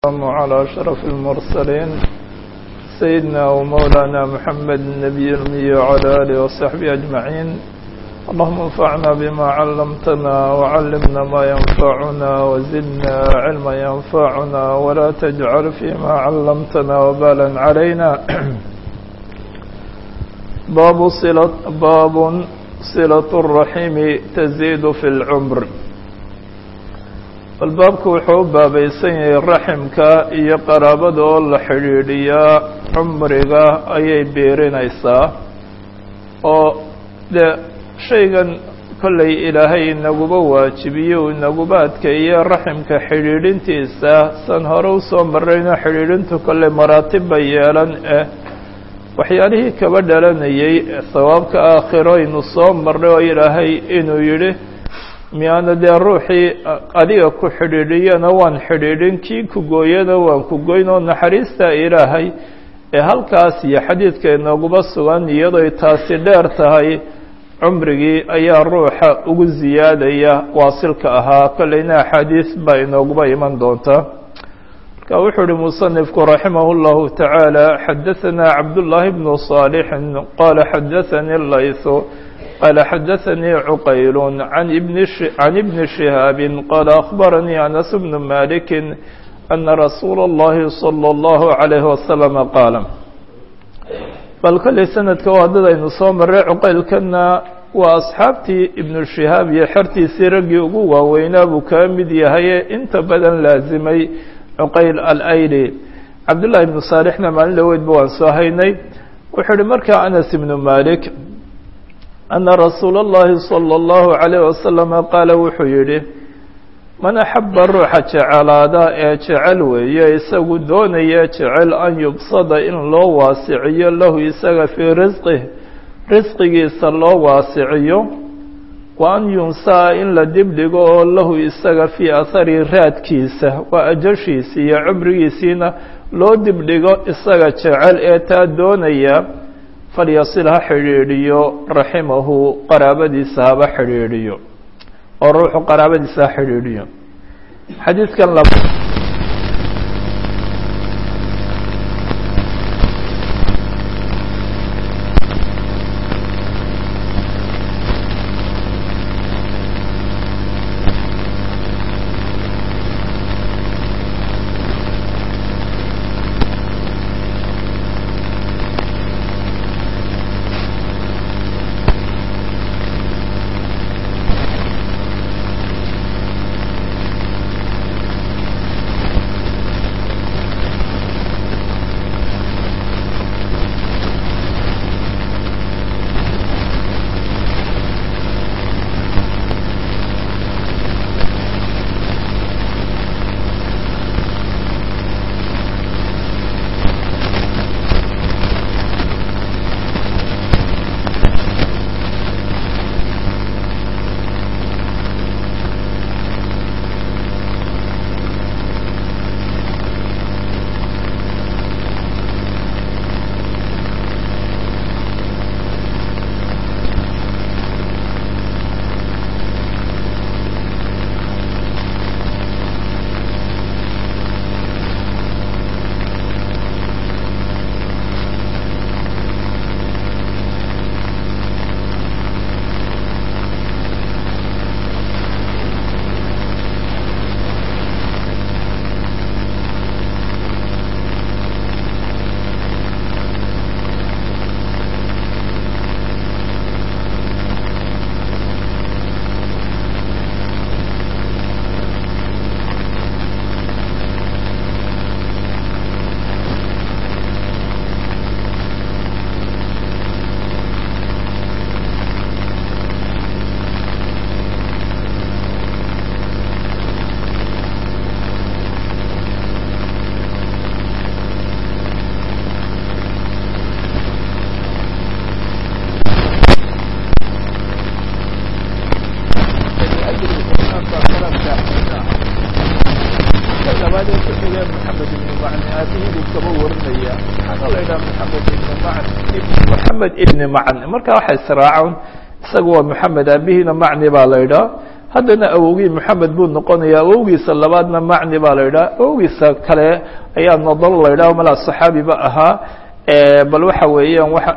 والسلام على أشرف المرسلين سيدنا ومولانا محمد النبي الأمي وعلى آله وصحبه أجمعين اللهم انفعنا بما علمتنا وعلمنا ما ينفعنا وزدنا علما ينفعنا ولا تجعل فيما علمتنا وبالا علينا باب صلة باب صلة الرحيم تزيد في العمر albaabku wuxuu u baabaysan yahay raximka iyo qaraabada oo la xidhiidhiyaa cumriga ayay beerinaysaa oo dee shaygan kollay ilaahay inaguba waajibiyo uu inaguba adkeeye raximka xidhiidhintiisa san hore usoo marrayno xidhiidhintu kollay maraatib bay yeelan eh waxyaalihii kaba dhalanayay sawaabka aakhiro aynu soo marray oo ilaahay inuu yidhi miyaana dee ruuxii adiga ku xidhiidhiyana waan xidhiidhin kii ku gooyana waan ku goyn oo naxariista ilaahay ee halkaas iyo xadiidka inooguba sugan iyadoy taasi dheer tahay cumrigii ayaa ruuxa ugu ziyaadaya waasilka ahaa kolleyna axaadiis baa inooguba iman doonta marka wuxuu uhi musanifku raximah اllahu tacaala xadaثana cabdullaahi bnu صaalixin qaala xadaثani laysu قال xdثnي عqyل عن بن شهاaب qال أخبرني أنس بن مالك أن رsuuل اللhi صلى الله عليه وسلم qاaل bal kolley sanadka waa dad aynu soo maray cuqaylkana waa asxaabtii iبن شهاaب iyo xertiisii raggii ugu waaweynaa buu kaa mid yahaye inta badan laazimay cuqayl alayli cabdاللahi بن صاaلحna maalin dhaweydba waan soo haynay wuxuu uhi markaa أنس بن مالك أن رsuuل الlahi صلى الله عليه وسلم qaala wuxuu yihi man أxaba ruuxa jecelaada ee jecel weeye isagu doonaya jecel an yubsada in loo waasiciyo lahu isaga fii risqih risqigiisa loo waasiciyo wa an yunsaa in la dibdhigo oo lahu isaga fii ahari raadkiisa waa ajashiisi iyo cumrigiisiina loo dibdhigo isaga jecel ee taa doonaya falyasil ha xidhiidhiyo raximahu qaraabadiisa haba xidhiidhiyo oo ruuxu qaraabadiisa ha xidhiidhiyo xadiidkan laba moxamed ibni macn marka waxa israacan isaga waa moxamed aabihiina macni baa la idhaa haddana awowgii moxamed buu noqonaya awowgiisa labaadna macni baa la yidhaha awowgiisa kale ayaa nadal la yidhaha malaa saxaabiba ahaa bal waxa weeyaan waa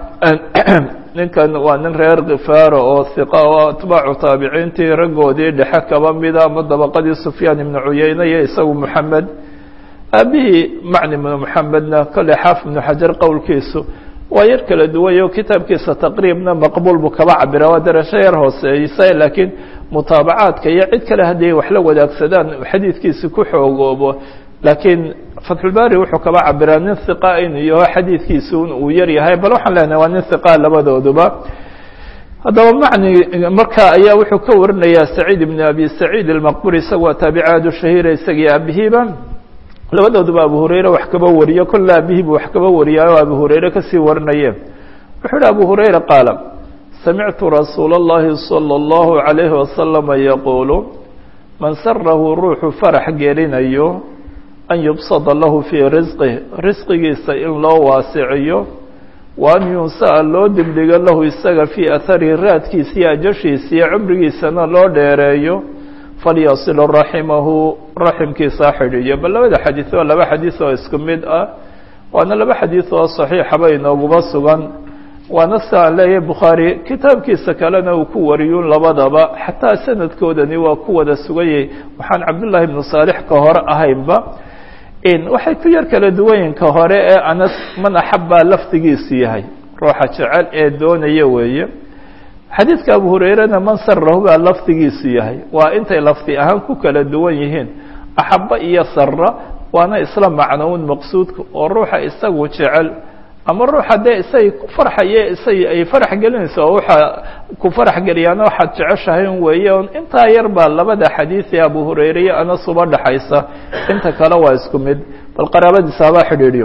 ninkan waa nin reer kifaara oo hiqa oo atbaacu taabiciintii raggoodii dhexe kaba mida ama dabaqadii sufyaan ibnu cuyeyne iyo isagu moxamed aabihii macni ibnu moxamedna kolley xaafid ibnu xajar qowlkiisu waa yar kala duwayo kitaabkiisa taqriibna maqbuul buu kaba cabira waa darasho yar hooseysa laakiin mutaabacaadka iyo cid kale haddii wax la wadaagsadaan xadiidkiisi ku xoogoobo laakiin fatxulbari wuxuu kaba cabiraa nin hiqa in iyo xadiidkiisi uu yar yahay bal waxaan leenahay waa nin hiqa labadooduba haddaba macni marka ayaa wuxuu ka warinayaa saciid ibn abi saciid almaqburi isaga waa taabicaadu shahiira isagii aabihiiba labadooduba abu hurayre wax kaba wariyo kolle aabihiibu wax kaba wariyaayo abu hurayre kasii warinaye wuxuu yihi abu hurayra qaala samictu rasuula اllahi salى اllahu عalayhi wasalama yaquulu man sarahu ruuxu farax gelinayo an yubsada lahu fii risqih risqigiisa in loo waasiciyo wa an yunsa'a loo dibdhigo lahu isaga fii aharihi raadkiisa iyo ajashiisa iyo cumrigiisana loo dheereeyo falyasilu raximahu raximkiisa xidhiiyo bal labada xadiid waa laba xadiid oo isku mid ah waana laba xadiid oo saxiixaba inooguma sugan waana sida aan leeyahay bukhaari kitaabkiisa kalena uu ku wariyun labadaba xataa sanadkoodani waa ku wada suganyay waxaan cabdullaahi ibnu saalix ka hore ahaynba waxay ku yar kala duwanyiin ka hore ee anas man axabbaa lafdigiisu yahay ruuxa jecel ee doonaya weeye xadiidka abu hurayrena man sarahu baa lafdigiisu yahay waa intay lafdi ahaan ku kala duwan yihiin axabba iyo sara waana isla macnoun maqsuudka oo ruuxa isagu jecel ama ruuxa dee isay ku farxaye isay ay farax gelinayso oo waxa ku farax geliyaana waxaad jeceshahay un weeye on intaa yar baa labada xadiid ee abu hurayre iyo anas uba dhaxaysa inta kale waa isku mid bal qaraabadiisa habaa xidhiidhiyo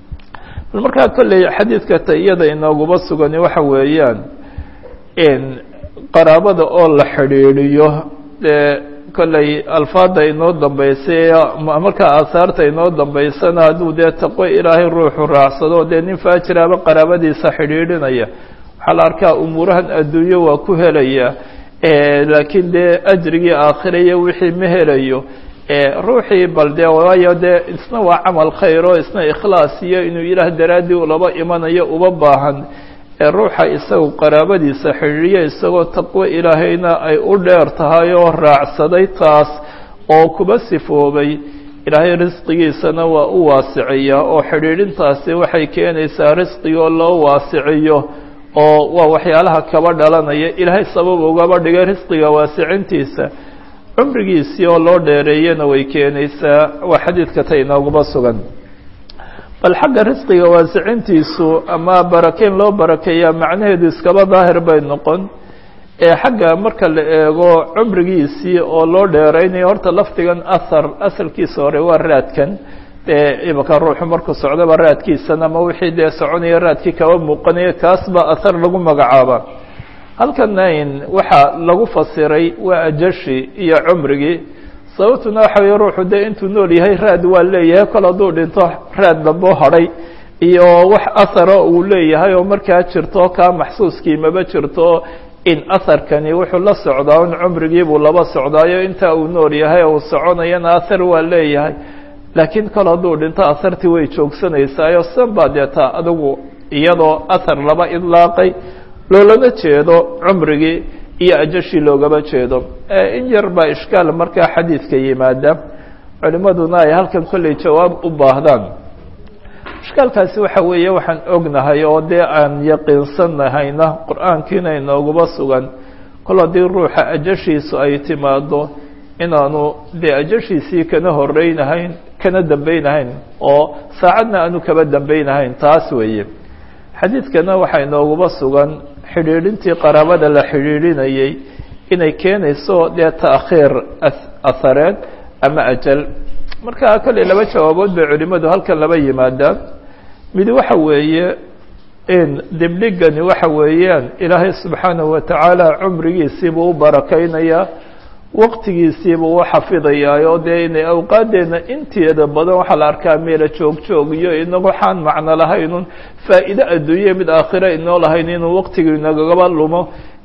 bal markaa kolley xadiidka ta iyada inooguba sugani waxa weeyaan qaraabada oo la xidhiidhiyo dee kolley alfaada inoo dambeysay markaa aahaarta inoo dambeysana hadduu dee taqwo ilaahay ruuxu raacsado dee nin faajiraaba qaraabadiisa xidhiidhinaya waxaa la arkaa umuurahan adduunyo waa ku helaya laakiin dee ajrigii aakhira iyo wixii ma helayo ruuxii bal dee waayo dee isna waa camal khayr oo isna ikhlaas iyo inuu ilaah daraaddii ulaba imanayo uba baahan ruuxa isagu qaraabadiisa xidhiidhiya isagoo taqwo ilaahayna ay u dheer tahay oo raacsaday taas oo kuba sifoobay ilaahay risqigiisana waa u waasiciyaa oo xidhiidhintaasi waxay keenaysaa risqigoo loo waasiciyo oo waa waxyaalaha kaba dhalanaya ilaahay sabab ugaba dhigay risqiga waasicintiisa cumrigiisii oo loo dheereeyana way keenaysaa waa xadiidka ta inooguba sugan bal xagga risqiga waasicintiisu ama barakeyn loo barakeeyaa macnaheedu iskaba daahir bay noqon ee xagga marka la eego cumrigiisii oo loo dheeraynayo horta lafdigan ahar asalkiisa hore waa raadkan dee imaka ruuxu markuu socdaba raadkiisan ama wixii dee soconaya raadkii kaba muuqanaya kaas baa ahar lagu magacaaba halkana in waxaa lagu fasiray waa ajashi iyo cumrigii sababtuna waxa weye ruuxu dee intuu nool yahay raad waa leeyahay kol hadduu dhinto raad damboo hadhay iyo wax ahara uu leeyahay oo markaa jirto kaa maxsuuskii maba jirto in aharkani wuxuu la socdaa un cumrigiibuu laba socdaayo intaa uu nool yahay uu soconayana ahar waa leeyahay laakiin kol hadduu dhinto ahartii way joogsanaysaayoo san baa deeta adigu iyadoo ahar laba idlaaqay loolama jeedo cumrigii iyo ajashii loogama jeedo in yar baa ishkaal markaa xadiidka yimaada culimaduna ay halkan kolley jawaab u baahdaan ishkaalkaasi waxa weeye waxaan ognahay oo dee aan yaqiinsanahayna qur-aankiina inooguba sugan kol haddii ruuxa ajashiisu ay timaado inaanu dee ajashiisii kana horeynahayn kana dambeynahayn oo saacadna aanu kaba dambeynahayn taas weeye xadiidkana waxaa inooguba sugan xidhiidhintii qaraabada la xidhiidhinayay inay keenayso dee ta'khiir ahareed ama ajal marka kolley laba jawaabood bay culimadu halkan laba yimaadaan mid waxa weeye in dibdhigani waxa weeyaan ilaahay subxaanahu watacaala cumrigiisiibuu u barakaynayaa waqtigiisiibuu u xafidayaa oo dee inay awqaaddeenna inteeda badan waxaa la arkaa meela joog joog iyo inagu waxaan macno lahaynun faa'iide adduunye mid aakhira inoo lahayn inuu waqtigii inagaba lumo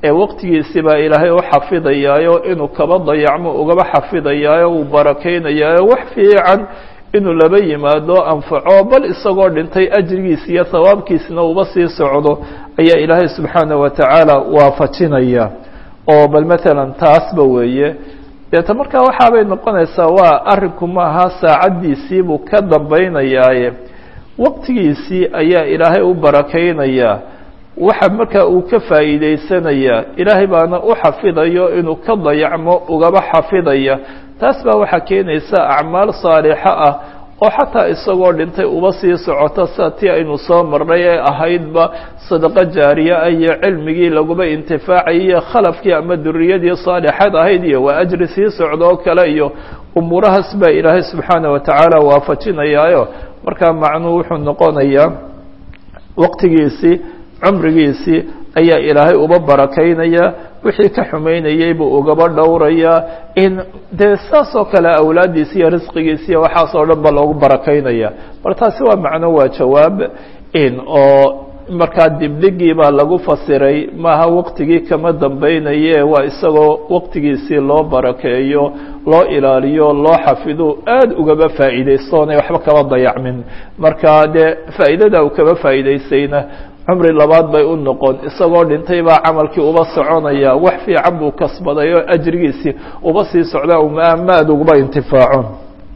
ee waqtigiisii baa ilaahay u xafidayaayo inuu kaba dayacmo ugaba xafidayaayo uu barakaynayaayo wax fiican inuu laba yimaado anfaco bal isagoo dhintay ajrigiisi iyo hawaabkiisina uba sii socdo ayaa ilaahay subxaana wa tacaala waafajinaya oo bal matalan taasba weeye deeta markaa waxaabay noqonaysaa waa arrinku maaha saacaddiisiibuu ka dambaynayaaye waqtigiisii ayaa ilaahay u barakaynayaa waxa markaa uu ka faa'iidaysanayaa ilaahay baana u xafidayo inuu ka dayacmo ugaba xafidaya taas baa waxaa keenaysa acmaal saalixa ah oo xataa isagoo dhintay uba sii socota sida tii aynu soo marnay ee ahaydba sadaqo jaariye ah iyo cilmigii laguba intifaacay iyo khalafkii ama duriyadii saalixad ahayd iyo waa ajri sii socda oo kale iyo umuurahaas baa ilaahay subxaana wa tacaala waafajinayaayo markaa macnuhu wuxuu noqonayaa waqtigiisii cumrigiisii ayaa ilaahay uba barakaynaya wixii ka xumaynayey buu ugaba dhowrayaa in dee saas oo kale awlaaddiisi iyo risqigiisi iyo waxaas oo dhan ba loogu barakaynaya bal taasi waa macno waa jawaab in oo markaa dibdhigii baa lagu fasiray maaha waqtigii kama dambaynaye waa isagoo waqtigiisii loo barakeeyo loo ilaaliyo loo xafido aada ugaba faa'iidaystoonay waxba kaba dayacmin marka dee faa'iidada uu kaba faa'iidaystayna cumri labaad bay u noqon isagoo dhintay baa camalkii uba soconaya wax fiican buu kasbaday oo ajrigiisii uba sii socda maad uguba intifaaco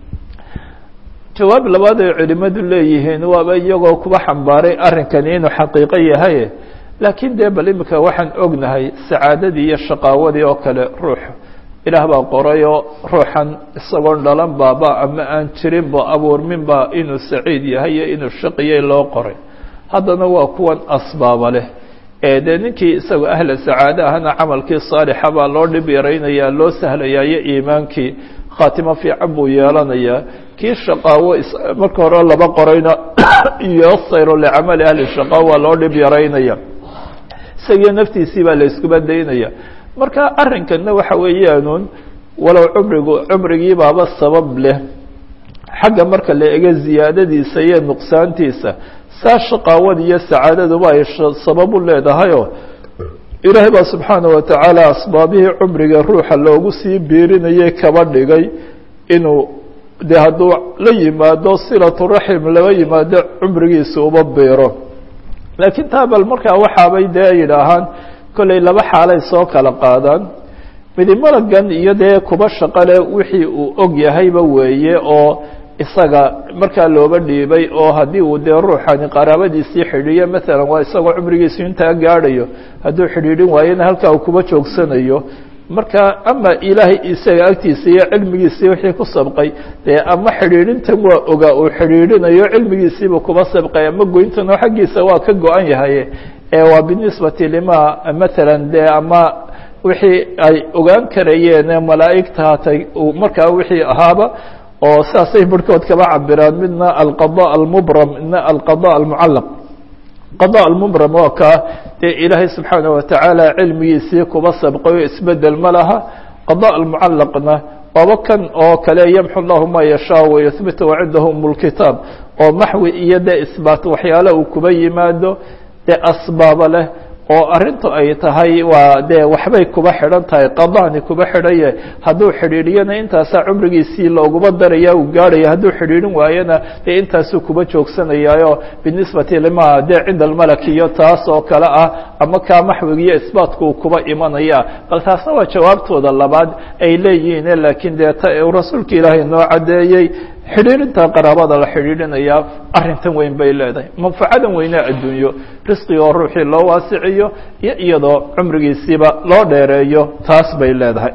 jawaab labaad ay culimadu leeyihiin waaba iyagoo kuba xambaaray arrinkani inuu xaqiiqo yahay laakiin dee bal imika waxaan ognahay sacaadadii iyo shaqaawadii oo kale ruux ilaah baa qorayoo ruuxan isagoon dhalan baaba ama aan jirinba abuurminba inuu saciid yahay iyo inuu shaqiyey loo qoray haddana waa kuwan asbaaba leh ee dee ninkii isagoo ahla sacaade ahna camalkii saalixa baa loo dhib yaraynayaa loo sahlayaa iyo iimaankii khaatimo fiican buu yeelanayaa kii shaqaawo marka hore laba qorayna yosayro licamali ahli shaqaa waa loo dhib yaraynaya isagiyo naftiisii baa la iskuba daynaya marka arrinkanna waxa weeyaanuun walow cumrigu cumrigii baaba sabab leh xagga marka la ego ziyaadadiisa iyo nuqsaantiisa saa shaqaawada iyo sacaadaduba ay sabab u leedahayoo ilaahay baa subxaana wa tacaala asbaabihii cumriga ruuxa loogu sii biirinayay kaba dhigay inuu dee hadduu la yimaado silatu raxim laba yimaado cumrigiisa uba biiro laakiin taa bal markaa waxaabay dee yidhaahaan kollay laba xaalay soo kala qaadaan midi malagan iyo dee kuba shaqale wixii uu og yahayba weeye oo isaga markaa looba dhiibay oo haddii uu dee ruuxani qaraabadiisii xidhiiyo maalan waa isagoo cumrigiisu intaa gaadhayo hadduu xidhiidhin waayona halkaa uu kuba joogsanayo marka ama ilaahay isaga agtiisa iyo cilmigiisii wixii ku sabqay dee ama xidhiidhintan waa ogaa uu xidhiidhinayo cilmigiisiiba kuba sabqay ama goyntan oo xaggiisa waa ka go-an yahay ee waa binisbati lima maalan dee ama wixii ay ogaan karayeen malaa'igta hatay markaa wixii ahaaba oo saasay barhkood kaba cabiraan midna alqada almubram midna alqada almucallaq qada almubram waa kaa dee ilaahay subxaana wa tacaala cilmigiisii kuba sabqayo isbedel ma laha qada almucallaqna waaba kan oo kale yamxu llahu ma yashaa wayuhbit wacindahu umulkitaab oo maxwi iyo dee isbaat waxyaale uu kuba yimaado dee asbaaba leh oo arrintu ay tahay waa dee waxbay kuba xidhan tahay qadaani kuba xidhaye hadduu xidhiidhiyana intaasaa cumrigiisii looguma daraya uu gaadhaya hadduu xidhiidhin waayana dee intaasuu kuba joogsanayaayo binisbati lima dee cinda almalak iyo taas oo kale ah ama kaa maxwigiiyo isbaatku uu kuba imanaya bal taasna waa jawaabtooda labaad ay leeyihiin laakiin dee ta uu rasuulka ilaahay noo caddeeyey xidhiidhinta qaraabada la xidhiidhinayaa arrintan weyn bay leedahay manfacadan weynaa adduunyo risqiga oo ruuxii loo waasiciyo iyo iyadoo cumrigiisiiba loo dheereeyo taas bay leedahay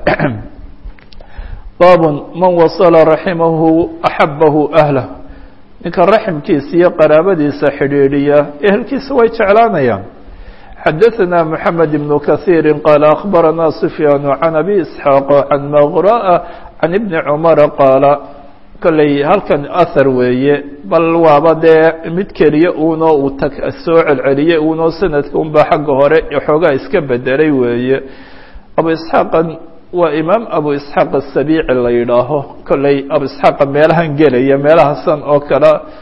baabun man wasala raximahu axabahu ahlah ninka raximkiisa iyo qaraabadiisa xidhiidhiya ehelkiisa way jeclaanayaan xadaثna mحamed بن kaثيiri qaala akhbarana sufyaan can abi isxaaq can maqra'a can ibni cumara qaala kolley halkan ahar weeye bal waaba dee mid keliya uunoo uu ta soo celceliyey uunoo sanadka unbaa xagga hore xoogaa iska bedelay weeye abu isxaaqan waa imaam abu isxaaq asabiici la yidhaaho kolley abu isxaaqa meelahan gelaya meelahasan oo kale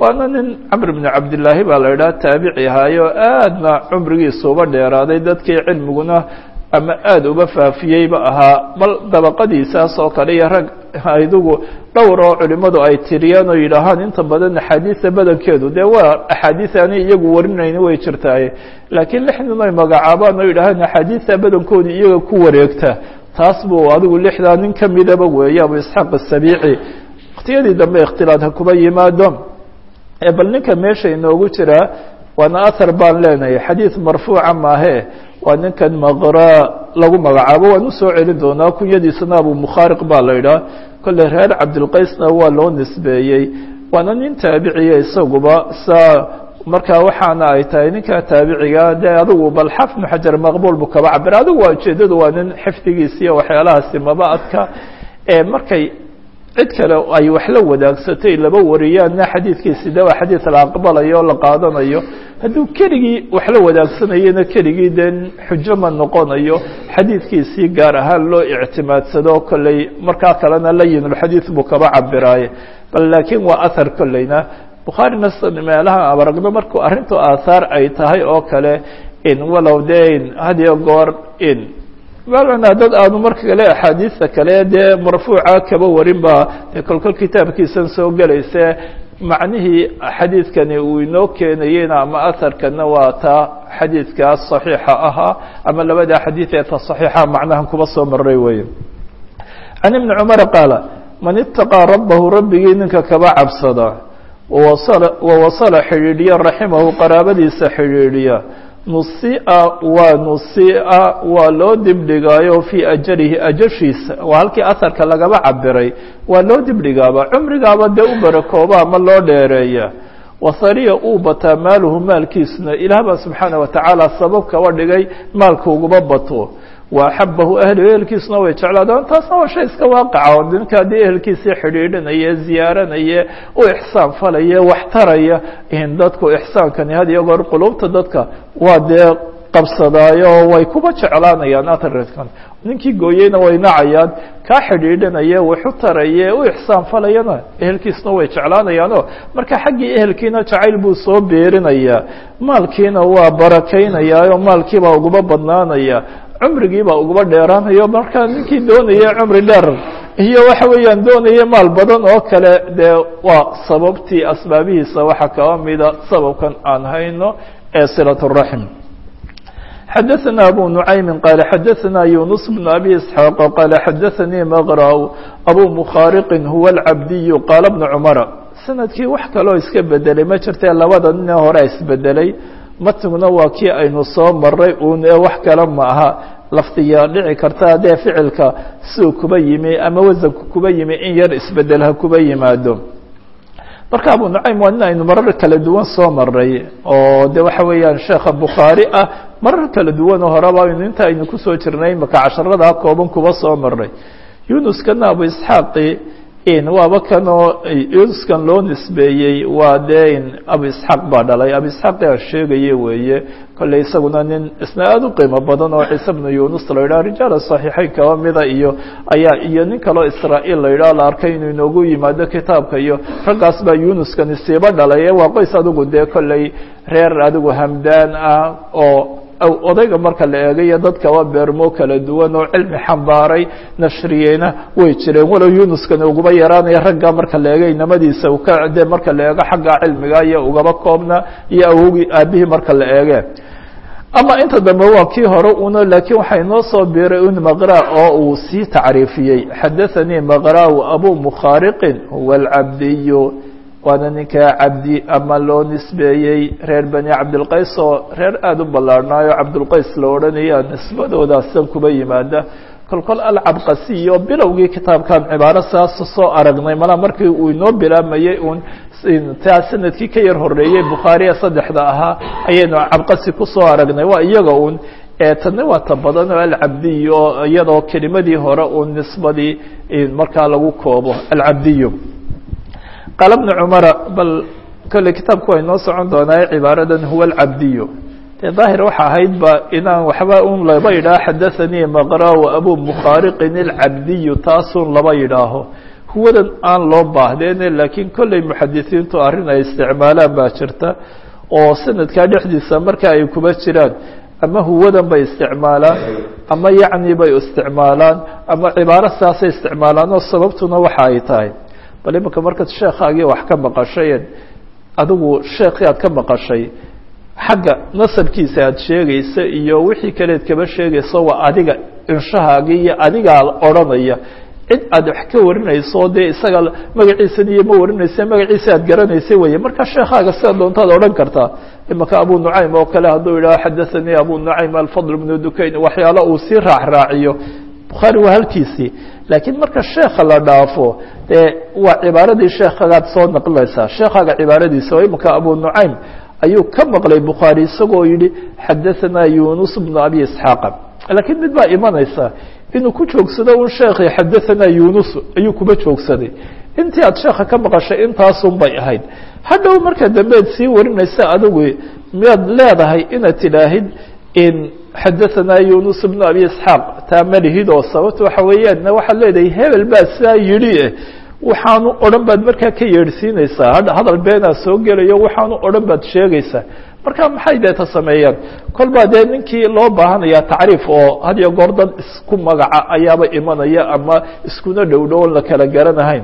waana nin camr bnu cabdillaahi baa la idhaha taabici ahaayo aadna cumrigiisa uba dheeraaday dadkii cilmiguna ama aada uba faafiyeyba ahaa bal dabaqadiisaas oo kale iyo rag idugu dhowr oo culimmadu ay tiriyaan oo yidhaahaan inta badan axaadiisa badankeedu dee waa axaadiis aanay iyagu warinayni way jirtaaye laakiin lixdan ay magacaabaan oo yidhahaan axaadiista badankooda iyaga ku wareegta taas buu adigu lixdaa nin ka midaba weeye abu isxaaq asabiici waktiyadii dambe ikhtilaad ha kuba yimaado bal ninka meesha inoogu jiraa waana ahar baan leenahay xadiid marfuuca maahe waa ninkan maqra lagu magacaabo waan usoo celin doonaa kunyadiisana abu mukhaariq baa la idhaha kolley reer cabdilqaysna waa loo nisbeeyey waana nin taabiciya isaguba saa markaa waxaana ay tahay ninka taabiciga dee adigu bal xafnu xajar maqbuul bu kaba cabir adigu waa ujeedadu waa nin xifdigiisa iyo waxyaalahaasi maba adka markay cid kale ay wax la wadaagsatay laba wariyaanna xadiidkiisi de waa xadiid la aqbalayo o la qaadanayo hadduu keligii wax la wadaagsanayena keligii dee xujo ma noqonayo xadiidkiisii gaar ahaan loo ictimaadsado kolley markaa kalena layinulxadiid buu kaba cabiraaye bal laakiin waa ahar kolleyna bukhaarina meelaha abaragno markuu arrintu aahaar ay tahay oo kale in walow de hadiyo goor in malna dad aanu marka kale axaadiista kale dee marfuuca kaba warin baa dee kolkol kitaabkiisan soo gelayse macnihii xadiidkani uu inoo keenayena ama aharkana waa taa xadiidkaas صaxiixa ahaa ama labada xadiid ee ta صaxiixa macnahan kuba soo maray weeye can ibni cumar qaala man itaqىa rabahu rabbigii ninka kaba cabsada wawasala xidhiidhiya raximahu qaraabadiisa xidhiidhiya nusia waa nusia waa loo dibdhigaayo fii ajalihi ajashiisa waa halkii aharka lagaba cabiray waa loo dibdhigaaba cumrigaaba dee u barakooba ama loo dheereeya wasariya uu bataa maaluhu maalkiisuna ilaah baa subxaana watacaala sabab kaba dhigay maalka uguba bato wa axabahu ahlu ehelkiisuna way jeclaadaan taasna waa shay iska waaqaca oo ninka haddii ehelkiisii xidhiidhinaya ziyaaranaya u ixsaan falaya wax taraya in dadku ixsaankani had iyo goor qulubta dadka waa dee qabsadaayo way kuba jeclaanayaan atarkan ninkii gooyeyna way nacayaan kaa xidhiidhinaya waxu taraya u ixsaan falayana ehelkiisna way jeclaanayaanoo marka xaggii ehelkiina jacayl buu soo beerinaya maalkiina waa barakaynayaa oo maalkiibaa uguba badnaanaya cumrigiibaa uguba dheeraanayo markaa ninkii doonaya cumri dheer iyo waxa weeyaan doonaya maal badan oo kale dee waa sababtii asbaabihiisa waxaa kaba mida sababkan aan hayno ee silaة الraxm xadaثna abu nuعaymi qaala xadaثna yunus bn abi isxaaq qaala xadaثanii maqrأ abu mukhaariqi huwa اlcabdiy qaala bna cumara sanadkii wax kaloo iska bedelay ma jirtee labada nin hore isbedelay matniguna waa kii aynu soo maray uun ee wax kale ma aha lafdiyaa dhici karta haddee ficilka siduu kuba yimi ama wasanku kuba yimi in yar isbedel ha kuba yimaado marka abu nucaym waa nin aynu marar kala duwan soo maray oo de waxa weeyaan sheekha bukhaari ah marar kala duwan oo horeba aynu inta aynu kusoo jirnay maka casharadaa kooban kuba soo maray yunuskana abu isxaaqi waaba kanoo yunuskan loo nisbeeyey waa dee abu isxaaq baa dhalay abu isxaaq aan sheegaye weeye kolley isaguna nin isna aada u qiimo badan oo ciise bnu yunus la yidhaha rijaala saxiixeyn kaba mida iyo ayaa iyo nin kaloo israa'iil la yidhaha la arkay inuu inoogu yimaado kitaabka iyo raggaas baa yunuskani siiba dhalay waa qoys adigu dee kolley reer adigu hamdaan ah oo odayga marka la eegayo dadkaba beermo kala duwan oo cilmi xambaaray nashriyeyna way jireen walow yunuskana uguba yaraanaya ragga marka la eega inamadiisa ka de marka la eego xagga cilmiga iyo ugaba koobna iyo awogii aabihii marka la eege ama inta dambe waa kii hore una laakiin waxaa inoo soo biiray un maqra oo uu sii tacriifiyey xadaثanii maqrau abu mukhaariqin huwa alcabdiyu waana ninkaa cabdi ama loo nisbeeyey reer bani cabdilqays oo reer aada u ballaarhnaayo cabdulqays la odhanaya nisbadoodaassan kuba yimaada kolkol alcabqasiyo bilowgii kitaabkan cibaaro saas soo aragnay mala markii uu inoo bilaamayey un taa sanadkii ka yar horeeyey bukhaariya saddexda ahaa ayaynu cabqasi kusoo aragnay waa iyaga un tani waa ta badan oo alcabdiyo iyadoo kelimadii hore uun nisbadii markaa lagu koobo alcabdiyo qaala bnu cumara bal kolley kitaabku waa inoo socon doonaa cibaaradan huwa alcabdiyu dee daahir waxa ahayd ba inaan waxba un laba yidhaaho xadaثanii maqra wa abu mukhaariqin alcabdiyu taasun laba yidhaaho huwadan aan loo baahdeene laakiin kolley muxadisiintu arrin ay isticmaalaan baa jirta oo sanadkaa dhexdiisa marka ay kuba jiraan ama huwadan bay isticmaalaan ama yacni bay isticmaalaan ama cibaaro saasay isticmaalaan oo sababtuna waxa ay tahay bal imanka markaad sheekhaagii wax ka maqashay adigu sheekii aad ka maqashay xagga nasabkiisa aad sheegaysa iyo wixii kaleed kaba sheegayso waa adiga inshahaagii iyo adigaa odhanaya cid aad wax ka warinayso dee isaga magaciisan iyo ma warinaysa magaciisa aad garanaysa weye marka sheekaaga sida doontaad odhan kartaa imanka abu nucaym oo kale hadduu yidhaho xadathanii abu nucaym alfadl bnu dukayn waxyaalo uu sii raacraaciyo bukhaari waa halkiisii laakiin marka sheekha la dhaafo dee waa cibaaradii sheekagaad soo naqlinaysaa sheekaaga cibaaradiisa oo imanka abu nucaym ayuu ka maqlay bukhaari isagoo yihi xadahanaa yunus bnu abi isxaaqa laakiin mid baa imanaysa inuu ku joogsado un sheekhi xadahanaa yunus ayuu kuba joogsaday intii aad sheekha ka maqashay intaasun bay ahayd hadhow marka dambeed sii warinaysa adigu miyaad leedahay inaad tidhaahid in xadahanaa yunus bnu abi isxaaq taa malihid oo sababta waxa weeyaan waxaad leedahay hebel baa sidaa yidhi eh waxaanu odhan baad markaa ka yeedhsiinaysaa hadal beenaa soo gelayo waxaanu odhan baad sheegaysaa marka maxay deeta sameeyaan kolbaa dee ninkii loo baahanaya tacriif oo had iyo goor dad isku magaca ayaaba imanaya ama iskuna dhow dhow on la kala garanahayn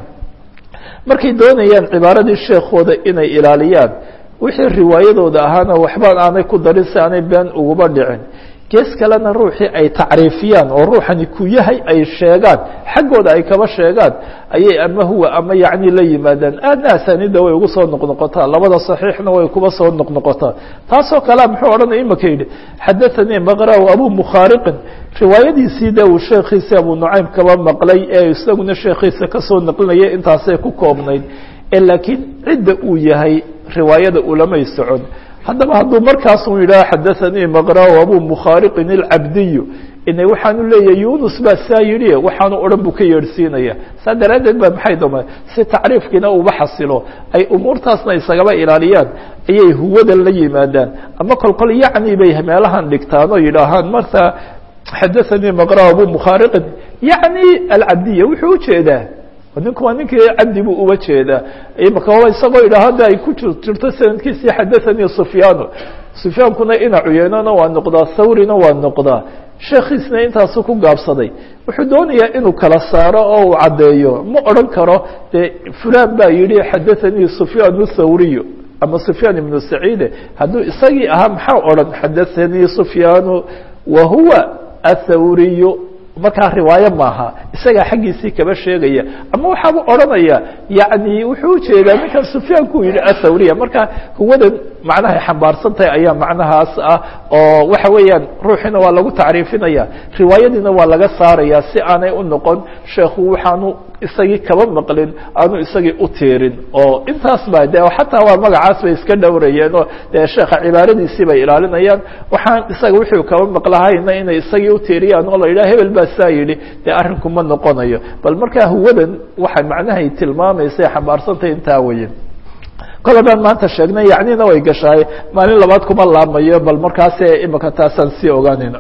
markay doonayaan cibaaradii sheekooda inay ilaaliyaan wixii riwaayadooda ahaana waxba aanay ku darin si aanay been uguba dhicin gees kalena ruuxii ay tacriifiyaan oo ruuxani ku yahay ay sheegaan xaggooda ay kaba sheegaan ayay ama huwa ama yacni la yimaadaan aadna asaanida way ugu soo noqnoqotaa labada saxiixna way kuba soo noqnoqotaa taasoo kalea muxuu odhanaya imaka yidhi xadathanii maqra-u abu mukhaariqin riwaayadiisii de uu sheekhiisi abu nucaym kaba maqlay ee isaguna sheekhiisa kasoo naqlinaya intaasay ku koobnayd ee laakiin cidda uu yahay riwaayada ulamay socon haddaba hadduu markaas uu yidhaho xadathanii maqra-u abu mukhaariqin alcabdiyu ina waxaanu leeyahay yunus baa saa yidhi waxaanu odhan buu ka yeedhsiinaya saa daraaddeed ba maxay doma si tacriifkiina uba xasilo ay umuurtaasna isagaba ilaaliyaan ayay huwadan la yimaadaan ama kolkol yacni bay meelahan dhigtaan oo yidhaahaan marta xadathanii maqra-u abu mukhaariqin yacni alcabdiya wuxuu ujeedaa ninku waa ninkii cabdi buu uba jeedaa imaka isagoo yidhaah hadda ay ku jirto sanadkiisii xadathanii sufyaanu sufyaankuna ina cuyeynona waa noqdaa thawrina waa noqdaa sheekhiisna intaasu ku gaabsaday wuxuu doonayaa inuu kala saaro oo uu caddeeyo ma odhan karo dee fulan baa yidhi xadathanii sufyaan thawriyu ama sufyaan ibnu saciide hadduu isagii ahaa maxaa odhan xadathanii sufyaanu wa huwa athawriyu markaa riwaayo maaha isagaa xaggiisii kaba sheegaya ama waxaabuu odhanaya yani wuxuu ujeedaa ninkan sufyaanku yihi athawriya marka huwadan macnahay xambaarsan tahay ayaa macnahaas ah oo waxa weeyaan ruuxiina waa lagu tacriifinaya riwaayadiina waa laga saaraya si aanay u noqon sheekhu waxaanu isagii kaba maqlin aanu isagii u tiirin oo intaas ba de xataa waa magacaas bay iska dhowrayeen oo dee sheekha cibaaradiisii bay ilaalinayaan waxaan isaga wuxuu kaba maqlahayna inay isagii utiiriyaan oo la yidhaha hebel baa saa yidhi dee arrinku ma noqonayo bal markaa huwadan waxay macnahay tilmaamaysa xambaarsantahay intaa weeye kol haddaan maanta sheegnay yacnina way gashaay maalin labaad kuma laamayo bal markaase imaka taasaan sii ogaanayno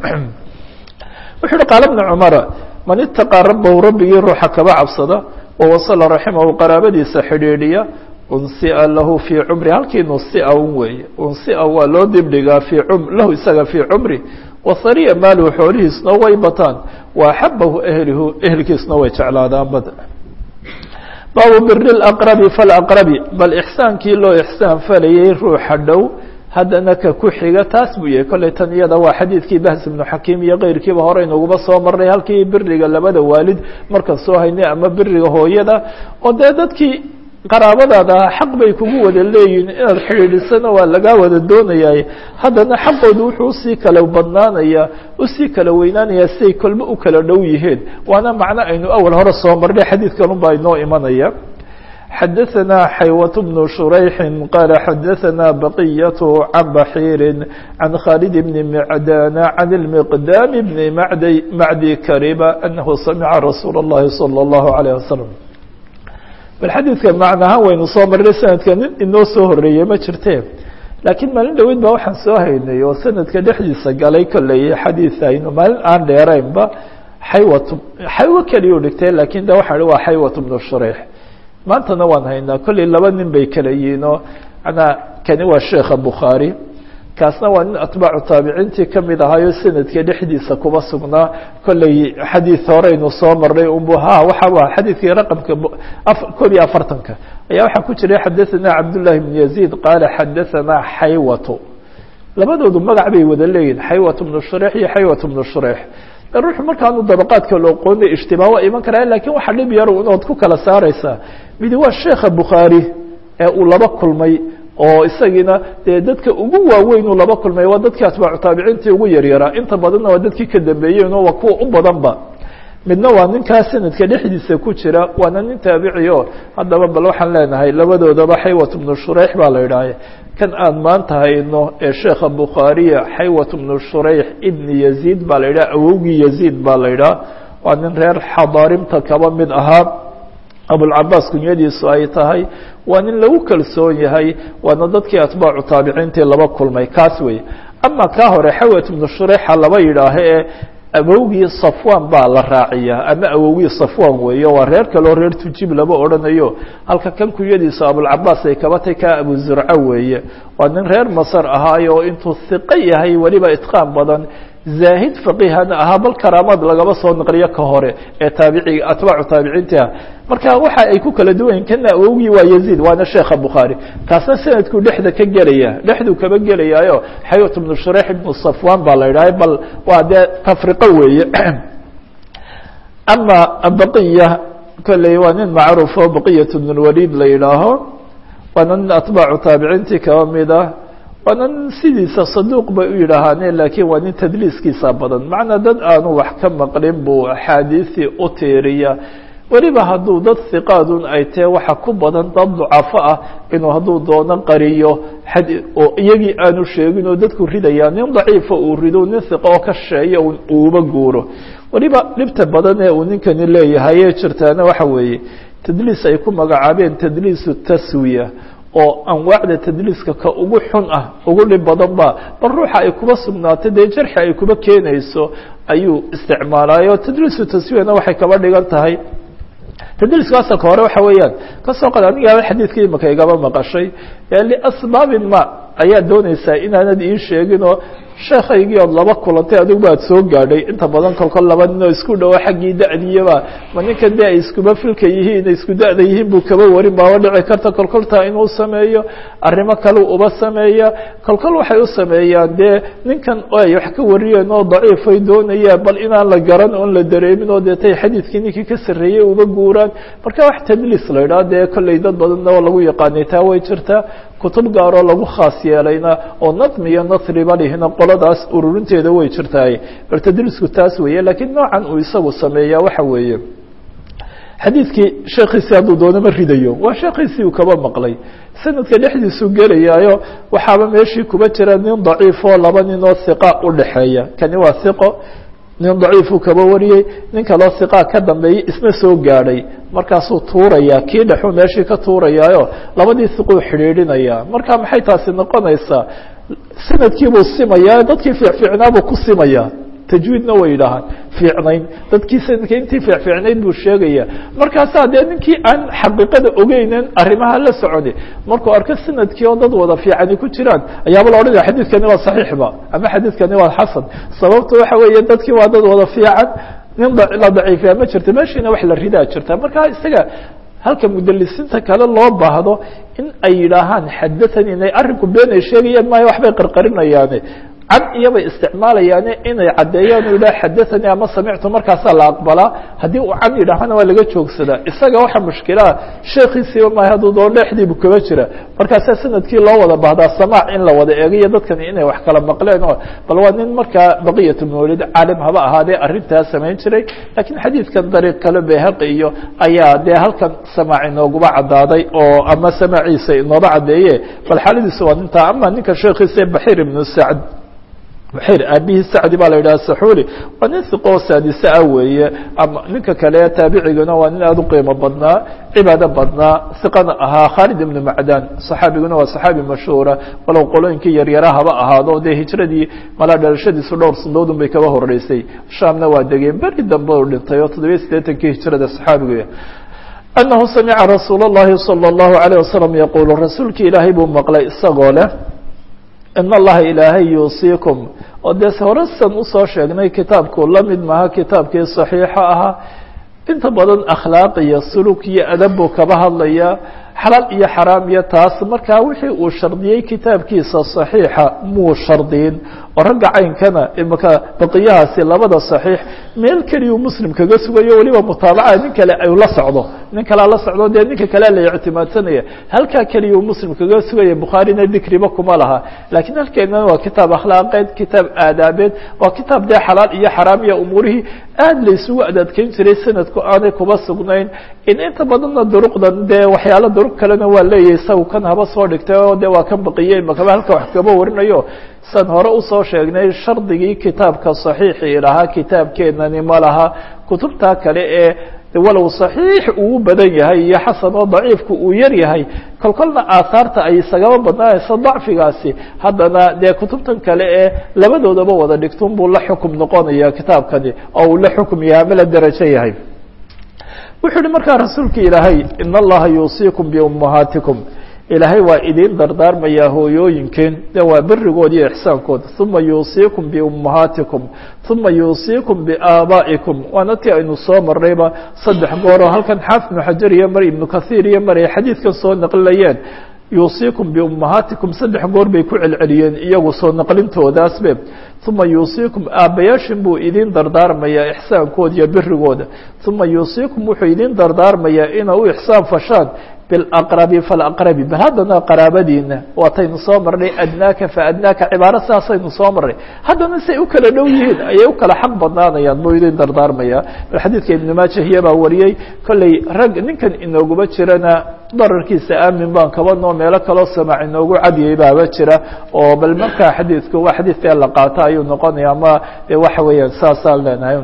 wuxu uhi qaala bna cumara man itaqaa rabbahu rabbigii ruuxa kaba cabsada wawasala raximahu qaraabadiisa xidhiidhiya unsia lahu fii cumri halkii nusia un weeye unsia waa loo dibdhigaa fii lahu isaga fii cumri wasariya maaluhu xoolihiisna way bataan wa axabahu ehlihu ehelkiisna way jeclaadaan bad baabu biri laqrabi falaqrabi bal ixsaankii loo ixsaan falayay ruuxa dhow haddana ka ku xiga taas buu yahay kolley tan iyada waa xadiidkii bahs ibnu xakiim iyo keyrkiiba hore inuguba soo marnay halkii biriga labada waalid markaan soo haynay ama biriga hooyada oo dee dadkii qaraabadaada xaq bay kugu wada leeyihin inaad xidhiidhisana waa lagaa wada doonayaa haddana xaqoodu wuxuu usii kala badnaanaya usii kala weynaanaya siay kolba u kala dhow yihiin waana macno aynu awal hore soo marnay xadiidkanun baa inoo imanaya xadaثna xaywaة بن شhurayxi qala xadaثna baqiyaة can baxiiri can khaalid bn mcdana can اlmiqdam bn macdi kariba anahu samica rasuul الlahi salى الlahu عalيه wasalam bal xadiidka macnahaan waynu soo marnay sanadka nin inoo soo horeeyey ma jirte laakiin maalin dhaweyd baa waxaan soo haynay oo sanadka dhexdiisa galay kolley xadiid aynu maalin aan dheeraynba xaywat xaywo keliyu dhigtay lakin de waxa waa xaywat bnu shureix maantana waan haynaa kolley laba nin bay kala yihiin oo manaa kani waa sheekha bukhaari kaasna waa nin atbaacu taabiciintii kamid ahaayo sanadka dhexdiisa kuba sugnaa kolley xadiid horeynu soo marnay unbu ha waxa waa xadiidkii raqamka koob iyo afartanka ayaa waxaa ku jiray xadaثana cabdullahi bn yaziid qaala xadaثana xaywatu labadoodu magac bay wada leeyihin xaywat bnu shureix iyo xaywat bnu shureix ruuxu markaanu dabaqaadka looqoonay ijtibaa waa iman karaa lakin waxa dhib yar unood ku kala saareysaa midi waa sheekha bukhaari ee uu laba kulmay oo isagiina dee dadka ugu waaweyn uu laba kulmay waa dadkii atbaacu taabiciintii ugu yaryaraa inta badanna waa dadkii ka dambeeyeen oo waa kuwa u badanba midna waa ninkaa sanadka dhexdiisa ku jira waana nin taabici o haddaba bal waxaan leenahay labadoodaba xaywat bnu shureix baa la idhaaha kan aan maanta hayno ee sheekha bukhaariya xaywat bnu shureix ibni yaziid baa la yidhaha awowgii yaziid baa la yidhaha waa nin reer xadaarimta kaba mid ahaa abulcabaas kunyadiisu ay tahay waa nin lagu kalsoon yahay waana dadkii atbaacu taabiciintii laba kulmay kaas wey ama kaa hore xawat ibnu shurexa laba yidhaaho ee awowgii safwan baa la raaciyaa ama awowgii safwan weeyo waa reer kaleo reer tujib laba odhanayo halka kan kunyadiisu abulcabaas ay kaba tay ka abu zurco weeye waa nin reer masar ahaayo oo intuu hiqo yahay weliba itqaan badan zaahid faqihana ahaa bal karaamaad lagaba soo naqliyo ka hore ee taabiciga atbaacu taabiciinta marka waxa ay ku kala duwan kana awowgii waa yaziid waana sheekha bukhaari kaasna sanadkuu dhexda ka gelaya dhexduu kaba gelayaayo xayat bnu shureix ibnu safwan baa la yidhaha bal waa dee tafriqo weeye ama baqiya kolley waa nin macruufo baqiyat bn lwaliid la yidhaaho waana nin atbaacu taabiciintii kaba mid ah waana nin sidiisa saduuq bay u yidhaahaane laakiin waa nin tadliiskiisa badan macnaa dad aanu wax ka maqlin buu axaadiisii u tiiriya weliba hadduu dad hiqaadun ay tahe waxa ku badan dad ducafo ah inuu hadduu doono qariyo oo iyagii aanu sheegin oo dadku ridaya nin daciifa uu rido nin hiqo oo ka sheeya uuba guuro weliba dhibta badan ee uu ninkani leeyahay ee jirtaana waxa weeye tadliis ay ku magacaabeen tadliisu taswiya oo anwaacda tadliiska ka ugu xun ah ugu dhib badan ba bal ruuxa ay kuba sugnaatay dee jarxi ay kuba keenayso ayuu isticmaalaayo tadliisu taswiyana waxay kaba dhigan tahay tadliiska asalka hore waxa weeyaan kasoo qad aniga xadiidkii imaka igaba maqashay liasbaabin ma ayaa doonaysaa inaanad ii sheegin oo sheekaygii ood laba kulantay adiguba ad soo gaadhay inta badan kolkol laba nin oo isku dhawo xaggii da-diyaba ma ninkan de ay iskuba filka yihiin isku da-da yihiin buu kaba warin baaba dhici karta kolkoltaa inuu sameeyo arrimo kale uba sameeya kolkol waxay u sameeyaan dee ninkan ay wax ka wariyeen oo daciifay doonayaan bal inaan la garan oon la dareemin oo deetay xadiidkii ninkii ka sarreeyey uba guuraan marka wax tadliis la idhaha dee kolley dad badanna oo lagu yaqaanay taa way jirtaa kutub gaaroo lagu khaas yeelayna oo nadmi iyo nasriba lihina qoladaas ururinteeda way jirtaay bal tadliisku taas weeye laakiin noocan uu isagu sameeyaa waxa weeye xadiidkii sheekiisii hadduu doono ma ridayo waa sheekiisii uu kaba maqlay sanadka dhexdiisuu gelayaayo waxaaba meeshii kuba jira nin daciifoo laba ninoo hiqa udhaxeeya kani waa hiqo nin daciifuu kaba wariyey nin kaloo hiqaa ka dambeeyey isna soo gaadhay markaasuu tuurayaa kii dhexuu meeshii ka tuurayaayo labadii hiquu xidhiidhinayaa marka maxay taasi noqonaysaa sanadkiibuu simayaa dadkii fiicfiicnaabuu ku simayaa tajwiidna way yidhaahaan fiicnayn dadkii sanadka intii fiicfiicnayd buu sheegaya markaasaa dee ninkii aan xaqiiqada ogeynen arrimaha la soconi markuu arko sanadkii oo dad wada fiicani ku jiraan ayaaba la odhanaya xadiidkani waa saxiixba ama xadiidkani waa xasan sababta waxa weeye dadkii waa dad wada fiican nin la daciifiya ma jirto meeshiina wax la ridaa jirta marka isaga halka mudalisiinta kale loo baahdo in ay yidhaahaan xadathani inay arrinku been ay sheegayaan maayo waxbay qarqarinayaane cad iyobay isticmaalayaane inay caddeeyaan u yidhaha xadathanii ama samictu markaasaa la aqbalaa haddii uu can yidhaahana waa laga joogsadaa isaga waxa mushkilaha sheekiisiiba maayo hadduu doon dhexdiibu kaba jira markaasaa sanadkii loo wada baahdaa samaac in la wada eegayo dadkani inay wax kala maqleen oo bal waa nin markaa baqiyat mawlid caalim haba ahaadee arrintaa samayn jiray laakiin xadiidkan dariiq kale behaqi iyo ayaa dee halkan samaac inooguba caddaaday oo ama samaaciisa inooba caddeeye bal xaaladiisa waa nintaa ama ninka sheekiisa baxiir ibnu sacd buxayr aabihii sacdi baa la yidhaha saxuuli waa nin siqoo saadise ah weeye ama ninka kale taabiciguna waa nin aada u qiimo badnaa cibaado badnaa siqana ahaa khaalid ibnu macdan saxaabiguna waa saxaabi mashhuura walow qolooyinkii yaryara haba ahaado dee hijradii malaa dhalashadiisu dhowr sandoodun bay kaba horeysay shaamna waa degeen beri dambe u dhintay oo toddobiya siddeetankii hijrada saxaabigu أنه سمع رsuuل اللhi صلى الله عليه وسلم يقuل rasuulki ilaahay buu maqlay isagoo leh in اllaha ilaahay yuusiiكم oo dee horesan usoo sheegnay kitaabku la mid maha kitaabkii صaxiixa ahaa inta badan akhlaaq iyo suluk iyo adab buu kaba hadlaya xalaal iyo xaraam iyo taas markaa wixii uu shardiyey kitaabkiisa صaxiixa muu shardiyin oo ragga caynkana imaka baqiyahaasi labada صaxiix meel keliyuu muslim kaga sugayo weliba mutaabaca nin kale ay la socdo nin kalea la socdo dee ninka kale la ictimaadsanaya halkaa keliyuu muslim kaga sugaya bukhaarina dikriba kuma laha lakiin halkeenana waa kitaab akhlaaqeed kitaab aadaabeed waa kitaab dee xalaal iyo xaraam iyo umuurihii aad la isugu adadkeyn jiray sanadku aanay kuba sugnayn in inta badanna duruqdan dee waxyaalo duruq kalena waa leeyahay isagu kan haba soo dhigtay oo de waa kan baqiyey makaba halka wax kaba warinayo san hore usoo sheegnay shardigii kitaabka صaxiixii lahaa kitaabkeenani ma laha kutubtaa kale ee walow صaxiix uu badan yahay iyo xasan oo daciifku uu yar yahay kol kolna aahaarta ay isagaba badnaanayso dacfigaasi haddana dee kutubtan kale ee labadoodaba wada dhigtun buu la xukum noqonaya kitaabkani oo uu la xukum yahay ama la derajo yahay wuxuu yihi markaa rasuulka ilaahay in اllaha yuusiikum biummahaatikum ilaahay waa idin dardaarmayaa hooyooyinkeen de waa berigood iyo ixsaankooda uma yuusiikum biummahaatikum uma yuusiikum biaabaa'ikum waana tii aynu soo marnayba saddex gooroo halkan xaafid ibnu xajar iyo mar ibnu kathiir iyo mar ay xadiidkan soo naqlinayeen yuusiikum biummahaatikum saddex goor bay ku celceliyeen iyagu soo naqlintoodaasbe uma yuusiikum aabbayaashin buu idin dardaarmayaa ixsaankooda iyo berigooda uma yuusiikum wuxuu idin dardaarmayaa ina u ixsaan fashaan bilaqrabi falaqrabi bal haddana qaraabadiina waataynu soo marnay adnaaka faadnaaka cibaaro saasaynu soo marnay haddana say u kala dhow yihiin ayay u kala xaq badnaanayaan buu idin dardaarmaya bal xadiidka ibnu maajahiya baa wariyey kolley rag ninkan inooguma jirana dararkiisa aamin baan kaba noo meelo kaloo samaac inoogu cadiyey baaba jira oo bal markaa xadiidku waa xadiidka la qaato ayuu noqonaya ama de waxa weeyaan saasaan leenahay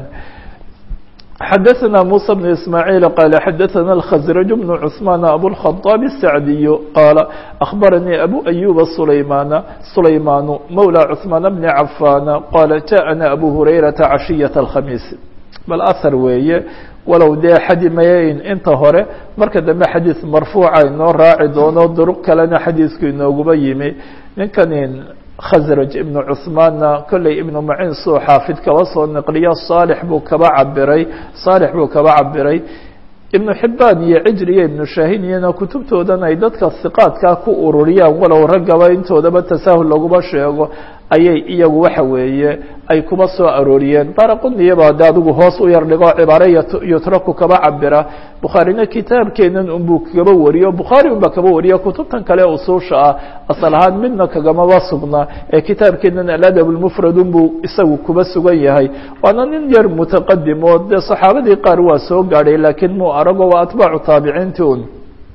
xdثna موسى بن إسماعيل قال xdثna الخزرج بن عثمان أبوالخطاب السعدي قال أخبرني أبو أيوب سليمان سليمان مولى عثمان بن عفان قال جاءنا أبو هريرة عشية الخميس bal أثر weeye walow dee xadi mayayn inta hore marka dambe xadiiث marfuuca inoo raaci doono duruq kalena xadiiثku inooguba yimi ninkan khasraj ibnu cuثmaanna kolley ibnu macin suu xaafid kaba soo naqliya saalix buu kaba cabiray saalix buu kaba cabiray ibnu xibaan iyo cijri iyo ibnu shaahin iyana kutubtoodan ay dadka hiqaadkaa ku ururiyaan walow raggaba intoodaba tasaahul laguma sheego ayay iyagu waxa weeye ay kuba soo arooriyeen daraquniyaba de adigu hoos u yar dhigo cibaare yutraku kaba cabira bukhaarina kitaabkeenan unbuu kaba wariyo bukhaari unbaa kaba wariyo kutubtan kale usuusha ah asal ahaan midna kagamaba sugna ee kitaabkeenan aladab lmufrad unbuu isagu kuba sugan yahay waana nin yar mutaqadim oo dee saxaabadii qaar waa soo gaadhay laakiin muu arago waa atbaacu taabiciinti un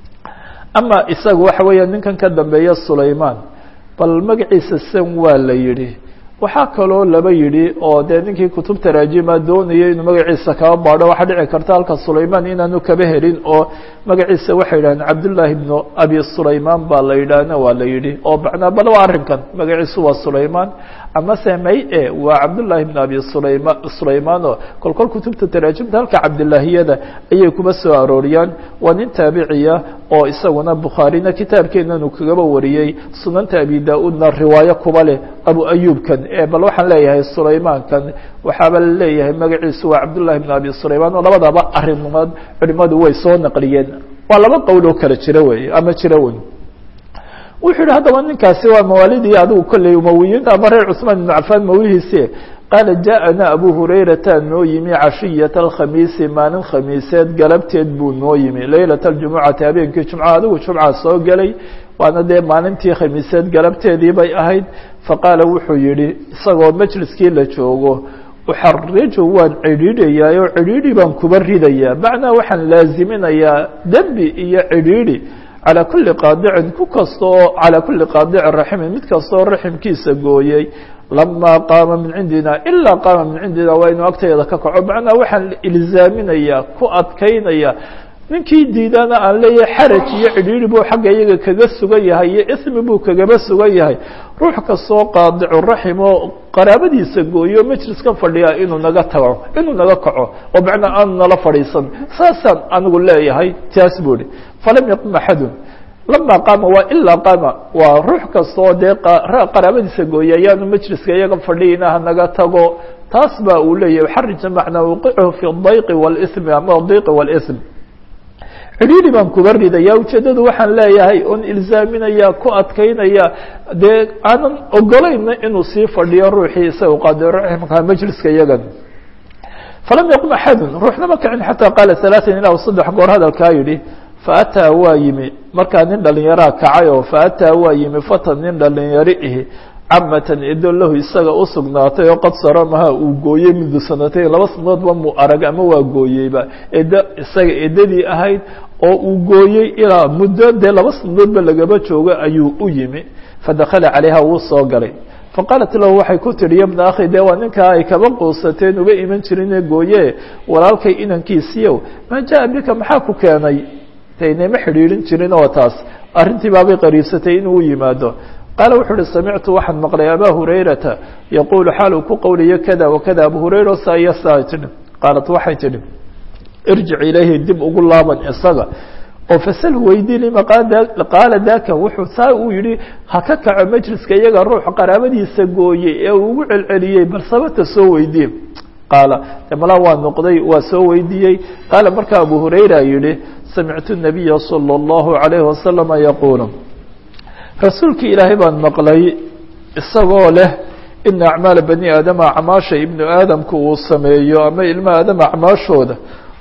ama isaga waxa weeya ninkan ka dambeeya sulayman bal magaciisa san waa la yidhi waxaa kaloo laba yidhi oo dee ninkii kutub taraajima doonayay inuu magaciisa kaba baadho waxaa dhici karta halka sulayman inaanu kaba helin oo magaciisa waxay yidhahdeen cabdullaahi ibnu abi sulayman baa la yidhaahna waa la yidhi oo macnaa bal waa arrinkan magaciisu waa sulayman amase may e waa cabdullaahi ibnu abi sulayma sulayman oo kol kol kutubta taraajimta halka cabdillaahiyada ayay kuba soo arooriyaan waa nin taabiciya oo isaguna bukhaarina kitaabkeenanu kagaba wariyey sunanta abi da-uudna riwaayo kuba leh abu ayuubkan bal waxaan leeyahay sulaymankan waxaaba leeyahay magaciisu waa cabdullahi ibn abi sulayman oo labadaba arimood culimadu way soo naqliyeen waa laba qowl oo kala jira wey ama jira wey wuxuu yihi haddaba ninkaasi waa mawaalidii adigu kolley umawiyiinta ama reer cusmaan ibnu cafaan mawihiisi qaala jaaءana abu hurayrata noo yimi cashiyata alkhamiisi maalin khamiiseed galabteed buu noo yimi leylata aljumucati habeenkii jumca adigu jumca soo gelay waana dee maalintii khamiiseed galabteedii bay ahayd faqaala wuxuu yihi isagoo majliskii la joogo uxariju waan cidhiidhayaa oo cidhiidhi baan kuba ridayaa macnaa waxaan laaziminayaa dembi iyo cidhiidhi calى kuli qaadicin ku kastaoo calى kuli qaadicin raximin mid kastaoo raximkiisa gooyey lama qaama min cindina ilaa qaama min cindina waa inuu agteeda ka kaco macnaa waxaan ilzaaminaya ku adkaynaya ninkii diidana aan leeyahay xaraj iyo cidhiiri buu xagga iyaga kaga sugan yahay iyo ismi buu kagaba sugan yahay ruux kastoo qaadicu raxim oo qaraabadiisa gooyo majliskan fadhiya inuu naga tago inuu naga kaco oo macnaa aanu nala fadhiisan saasaan anigu leeyahay taas buu ihi falam yaqum axadun lama qaama waa ilaa qaama waa ruux kastoo dee qaraabadiisa gooya ayaanu majliska iyaga fadhiyina hanaga tago taas ba uu leeyahay xarija macnaa wuqichu fi dayqi wاlsmi ama diqi wاlsm cidhiiri baan kuba ridaya ujeeddadu waxaan leeyahay oon ilzaaminaya ku adkaynaya dee aanan ogolayna inuu sii fadhiyo ruuxii isaga qaadiraximka majliska iyagan falam yaqum axadun ruuxna ma kicin xataa qaala alaaan ilaa saddex goor hadalkaa yidhi faataa waa yimi markaa nin dhalinyaraa kacay oo faataa waa yimi fatan nin dhalinyaro ihi camatan edo lahu isaga usugnaatay oo qad saramaha uu gooyey mundu sanatayn laba sanadoodba mu arag ama waa gooyeyba edo isaga edadii ahayd oo uu gooyey ilaa muddo dee laba sanadoodba lagaba joogo ayuu u yimi fadakala calayha wuu soo galay faqaalat lahu waxay ku tihi yabna akhi dee waa ninkaa ay kaba quusateen uga iman jirine gooye walaalkay inankiisiiyow maa jaa bika maxaa ku keenay taynama xidhiidhin jirin oo taas arrintii baabay qariibsatay inuu yimaado qaala wuxuu uhi samictu waxaan maqlay abaa hurayrata yaquulu xaal uu ku qowlayo kada wakada abu hurayra saa iyo saa tidhi qaalat waxay tidhi irjic ilayhi dib ugu laaban isaga oo fasal weydii lima qaala daka wuxuu saa uu yihi ha ka kaco majliska iyaga ruux qaraabadiisa gooyey ee uu ugu celceliyey bal sababta soo weydiye qaala malaa waa noqday waa soo weydiiyey qaala markaa abu hurayra yihi samictu nabiya salى اllahu عalayhi wasalama yaquulu rasuulkii ilaahay baan maqlay isagoo leh ina acmaala bani aadama acmaasha ibnu aadamku uu sameeyo ama ilma aadam acmaashooda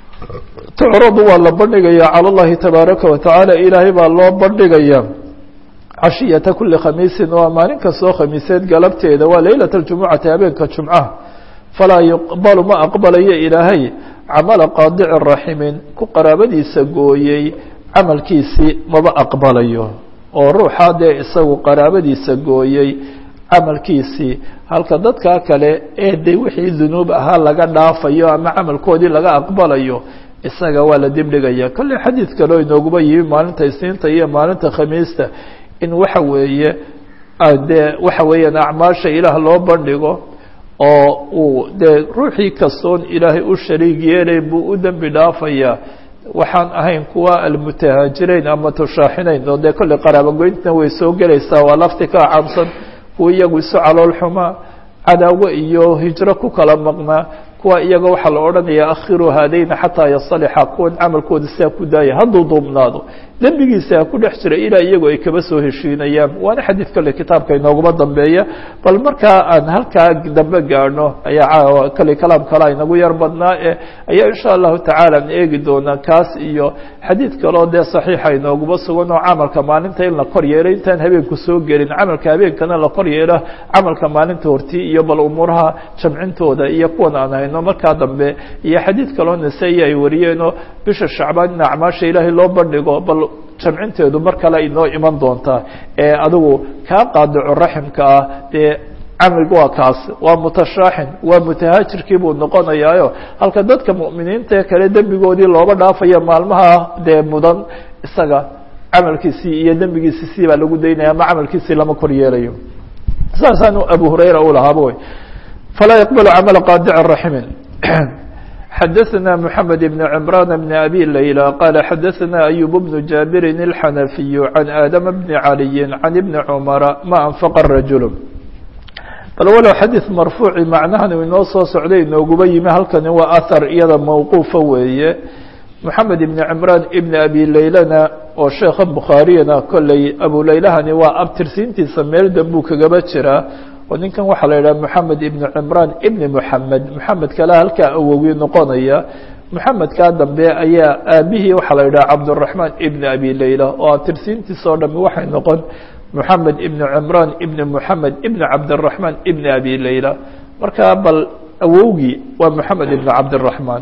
tucradu waa la bandhigaya calى اllahi tabaaraka watacaala ilaahay baa loo bandhigaya cashiyata kuli khamiisin waa maalin kastoo khamiiseed galabteeda waa leylat اljumucati habeenka jumcaha falaa yuqbalu ma aqbalayo ilaahay camala qaadici raximin ku qaraabadiisa gooyey camalkiisii maba aqbalayo oo ruuxa dee isagu qaraabadiisa gooyey camalkiisii halka dadkaa kale ee de wixii dunuub ahaa laga dhaafayo ama camalkoodii laga aqbalayo isaga waa la dibdhigaya kolley xadiid kaleo inooguba yimi maalinta isniinta iyo maalinta khamiista in waxa weeye dee waxa weeyaan acmaasha ilaah loo bandhigo oo uu dee ruuxii kastoon ilaahay u shariig yeelay buu u dembi dhaafayaa waxaan ahayn kuwa almutahaajirayn ama tushaaxinayn oo dee kolley qaraabogoyntna way soo gelaysaa waa lafti ka caamsan kuwa iyagu isu calool xumaa cadaawo iyo hijro ku kala maqnaa kuwa iyaga waxaa la odhanaya akhiru haadayna xataa yasalixa kuwan camalkooda sidaa ku daaya hadduu duubnaado dembigiisa ku dhex jira ilaa iyagu ay kaba soo heshiinayaan waana xadiid kale kitaabka inooguma dambeeya bal markaa aan halkaa dambe gaadhno ayaa kale kalaam kala inagu yar badnaa e ayaa insha allahu tacaala an eegi doonaa kaas iyo xadiid kaleo dee saxiixa inooguma sugan oo camalka maalinta in la kor yeelo intaan habeenku soo gelin camalka habeenkana la kor yeelo camalka maalinta hortii iyo bal umuuraha jamcintooda iyo kuwan aan hayno markaa dambe iyo xadiid kaloo nasa-i ay wariyeenoo bisha shacbaan in acmaasha ilaahay loo bandhigo bal jamcinteedu mar kale inoo iman doontaa ee adigu kaa qaadico raximka ah dee camig waa kaas waa mutashaaxin waa mutahaajirkii buu noqonayaayo halka dadka mu'miniinta kale dembigoodii looba dhaafaya maalmaha dee mudan isaga camalkiisii iyo dembigiisii sii baa lagu daynaya ama camalkiisii lama kor yeelayo saasaanu abu hurayra u lahaaba wey falaa yaqbalu camala qaadici raximin xadaثna mحamed بn cmrان بn abi layla qala xadaثna أyub بن jaabirin الxanafiy عan aadam bni عaliyi عan ibni cmara ma anfaqa rajul bal walow xadiiث marfuuci macnahan uu inoo soo socday inooguba yimi halkani waa ahar iyada mawquufa weeye moxamed ibn cimraan ibn abi laylana oo sheekha bukhaariyana kolley abu laylahani waa abtirsiintiisa meel dambuu kagaba jiraa oo ninkan waxaa la yidhaha moxamed ibn cimraan ibni moxamed moxamed kale halkaa awowii noqonaya moxamedkaa dambe ayaa aabihii waxaa la yidhaha cabduraxmaan ibn abi layla oo abtirsiintiisa oo dhami waxay noqon moxamed ibn cimraan ibni moxamed ibni cabdiraxmaan ibni abi layla markaa bal awowgii waa moxamed ibn cabdiraxmaan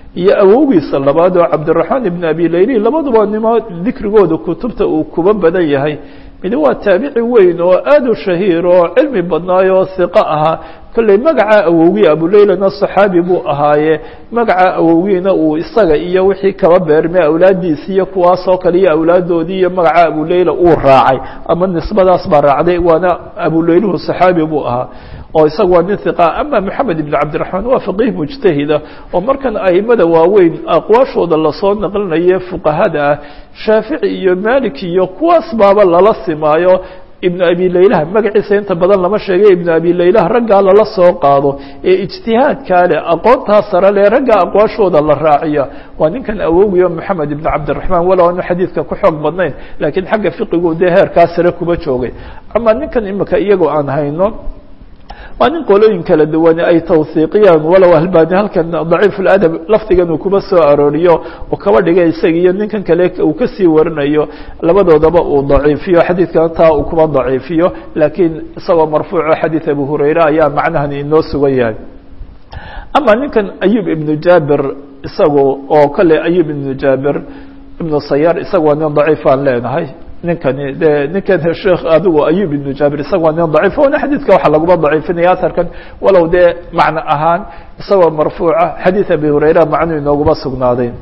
iyo awowgiisa labaad oo cabdiraxmaan ibn abi layli labaduba nimo dikrigooda kutubta uu kuba badan yahay mid waa taabici weyn oo aada u shahiir oo cilmi badnaayo oo hiqo ahaa kolley magaca awowgii abuleylana saxaabi buu ahaaye magaca awowgiina uu isaga iyo wixii kaba beermay awlaaddiisi iyo kuwaas oo kale iyo awlaaddoodii iyo magaca abuleyla uu raacay ama nisbadaas baa raacday waana abuleyluhu saxaabi buu ahaa oo isaga waa nin hiqa ama moxamed ibn cabdiraxmaan waa faqiih mujtahida oo markan aimada waaweyn aqwaashooda lasoo naqlinaye fuqahada ah shaafici iyo malik iyo kuwaas baaba lala simaayo ibnu abi laylaha magaciisa inta badan lama sheegay ibnu abi laylaha raggaa lala soo qaado ee ijtihaadkaa leh aqoontaa sare leh raggaa aqwaashooda la raaciya waa ninkan awowgiyo moxamed ibn cabdiraxmaan walow aanu xadiidka ku xoog badnayn laakiin xagga fiqigu dee heerkaa sare kuba joogay ama ninkan imika iyagoo aan hayno waa nin qolooyin kala duwane ay tawhiiqiyaan walow albani halkan daciif ladab lafdigan uu kuba soo arooriyo oo kaba dhigay isaga iyo ninkan kale uu kasii warinayo labadoodaba uu daciifiyo xadiidkan taa uu kuba daciifiyo laakiin isagoo marfuuco xadiid abu hurayre ayaa macnahan inoo sugan yahay ama ninkan ayub ibnu jabir isagu oo kale ayub ibnu jabir ibnu sayar isaga waa nin daciif aan leenahay ninkani de ninkan sheekh adigu ayub ibnu jabir isaga waa nin daciif ona xadiidka waxaa laguma daciifinaya aharkan walow dee macno ahaan isagoo marfuuca xadiid abi hurayra macnuu inooguma sugnaaday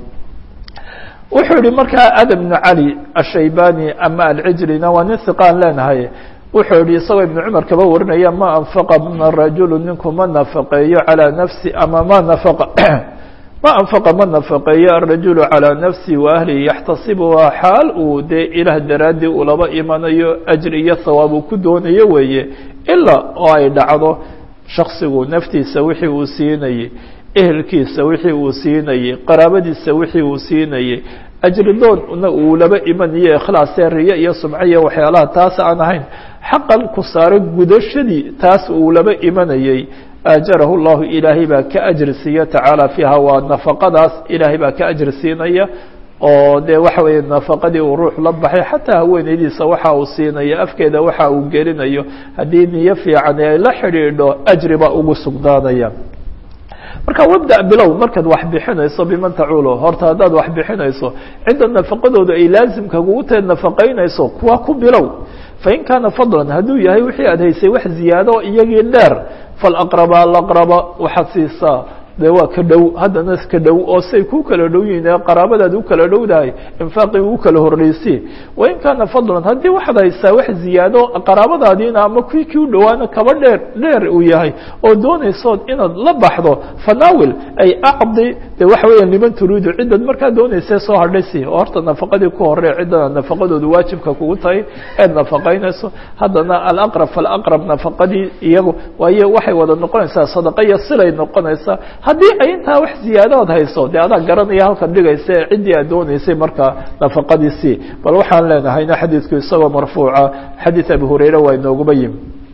wuxuu yihi markaa adam ibnu cali ashaybani ama alcijrina waa nin hiqaan leenahay wuxuu yihi isagoo ibnu cumar kaba warinaya ma anfaqa ma rajulu ninku ma nafaqeeyo calaa nafsi ama ma nafaqa ma anfaqa ma nafaqeeyo arajulu calىa nafsi wa ahlihi yaxtasibuhaa xaal uu dee ilaah daraaddii ulaba imanayo ajri iyo hawaab uu ku doonayo weeye ilaa oo ay dhacdo shaksigu naftiisa wixii uu siinayey ehelkiisa wixii uu siinayey qaraabadiisa wixii uu siinayey ajri doonna uu laba imanayo ikhlaasee riyo iyo sumco iyo waxyaalaha taas aan ahayn xaqan ku saaro gudashadii taas uu laba imanayey aajarahu llahu ilaahay baa ka ajri siiya tacaala fiiha waa nafaqadaas ilaahay baa ka ajri siinaya oo dee waxa weeye nafaqadii uu ruux la baxay xataa haweenaydiisa waxa uu siinaya afkeeda waxa uu gelinayo haddii niyo fiican ay la xidhiidho ajri baa ugu sugnaanaya marka wabda bilow markaad wax bixinayso biman tacuulo horta haddaad wax bixinayso cidda nafaqadooda ay laazimka kugu tahay nafaqaynayso kuwa ku bilow fain kaana fadlan hadduu yahay wixii aad haysay wax ziyaado iyagii dheer falaqraba alaqraba waxaad siisaa dee waa ka dhow haddana ka dhow oo say ku kala dhow yihiin ee qaraabadaad u kala dhowdahay infaaqii u kala horreysi wain kaana fadlan haddii waxaad haysaa wax ziyaado qaraabadaadiina ama kii kii u dhowaana kaba dheer dheer uu yahay oo doonaysood inaad la baxdo fanaawil ay acdi de waxa weeya liman turiidu ciddad markaa doonaysee soo hadhaysi oo horta nafaqadii ku horey ciddana nafaqadoodu waajibka kugu tahay eed nafaqaynayso haddana alaqrab falaqrab nafaqadii iyagu waayo waxay wada noqonaysaa sadaqa iyo silay noqonaysaa haddii ay intaa wax ziyaadaad hayso dee adaa garanaya halkan dhigaysa ee ciddii aad doonaysay markaa nafaqadiisii bal waxaan leenahayna xadiidku isagoo marfuuca xadiid abi hurayre waa inooguba yimi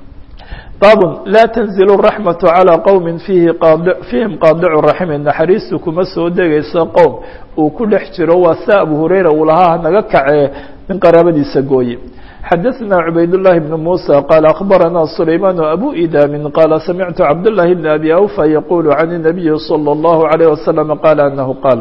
baabun laa tanzil raxmatu calىa qowmi fiihi qaad fiihim qaadicu raximi naxariistu kuma soo degayso qowm uu ku dhex jiro waa sia abu hurayra uu lahaa hanaga kacee nin qaraabadiisa gooye xadaثna cubayd الlahi بn muسى qال أخbarana سlayman abu idami qala samictu cabd الlahi بn abi awfa yaqul can الnabiyi slى الlahu عalيه waslم qala anahu qaal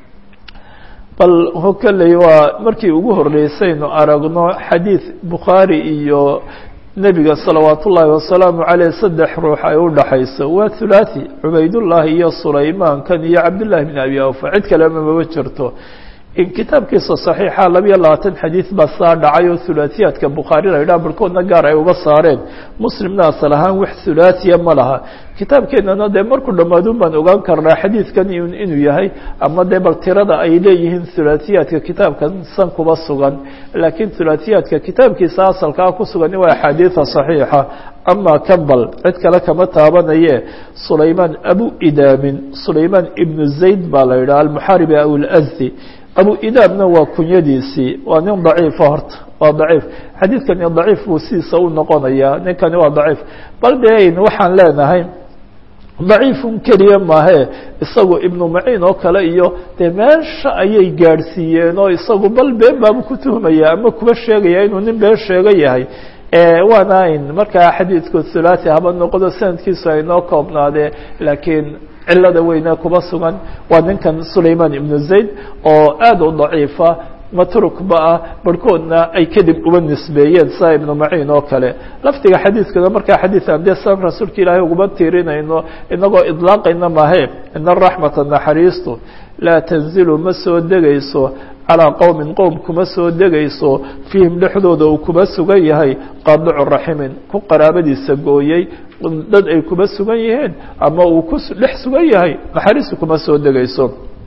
bal hokaley waa markii ugu horeysaynu aragno xadiid bukhaari iyo nebiga salawaat ullaahi wasalaamu caleyh saddex ruux ay u dhaxayso waa hulaaثi cubaydullaahi iyo sulaymaan kan iyo cabdالlahi bn abi awfa cid kalema maba jirto in kitaabkiisa صaxiixa labiyo labaatan xadiid baa saa dhacay oo hulaasiyaadka bukhaari la yidhaha barhkoodna gaar ay uga saareen muslimna asal ahaan wax hulaasiya ma laha kitaabkeenana dee markuu dhammaadun baan ogaan karnaa xadiidkan inuu yahay ama dee bal tirada ay leeyihiin hulaasiyaadka kitaabkan san kuba sugan laakiin hulaasiyaadka kitaabkiisa asalkaa ku sugan waa axaadiida صaxiixa ama kambal cid kale kama taabanaye sulaymaan abu idaamin sulaymaan ibnu zayd baa la yidhaha almuxaaribi aw اlazdi abu idaabna waa kunyadiisii waa nin daciifa horta waa daciif xadiidkani daciif buu sidiisa u noqonayaa ninkani waa daciif bal de waxaan leenahay daciifun keliya maahe isagu ibnu maciin oo kale iyo dee meesha ayay gaadhsiiyeen oo isagu bal been baabu ku tuhmaya ama kuba sheegaya inuu nin been sheega yahay waana in markaa xadiidku thulathi haba noqdo sanadkiisu aynoo koobnaadee laakiin cilada weyne kuba sugan waa ninkan sulayman ibnu zayd oo aada u daciifa matrukba ah barhkoodna ay kadib uba nisbeeyeen saa ibnu maciin oo kale lafdiga xadiidkana markaa xadiian dee san rasuulka ilaahay uguma tiirinayno inagoo idlaaqayna mahe ina raxmata naxariistu laa tanzilu ma soo degayso calىa qowmin qowm kuma soo degayso fiihim dhexdooda uu kuba sugan yahay qaadicu raximin ku qaraabadiisa gooyey dad ay kuba sugan yihiin ama uu ku dhex sugan yahay naxariistu kuma soo degayso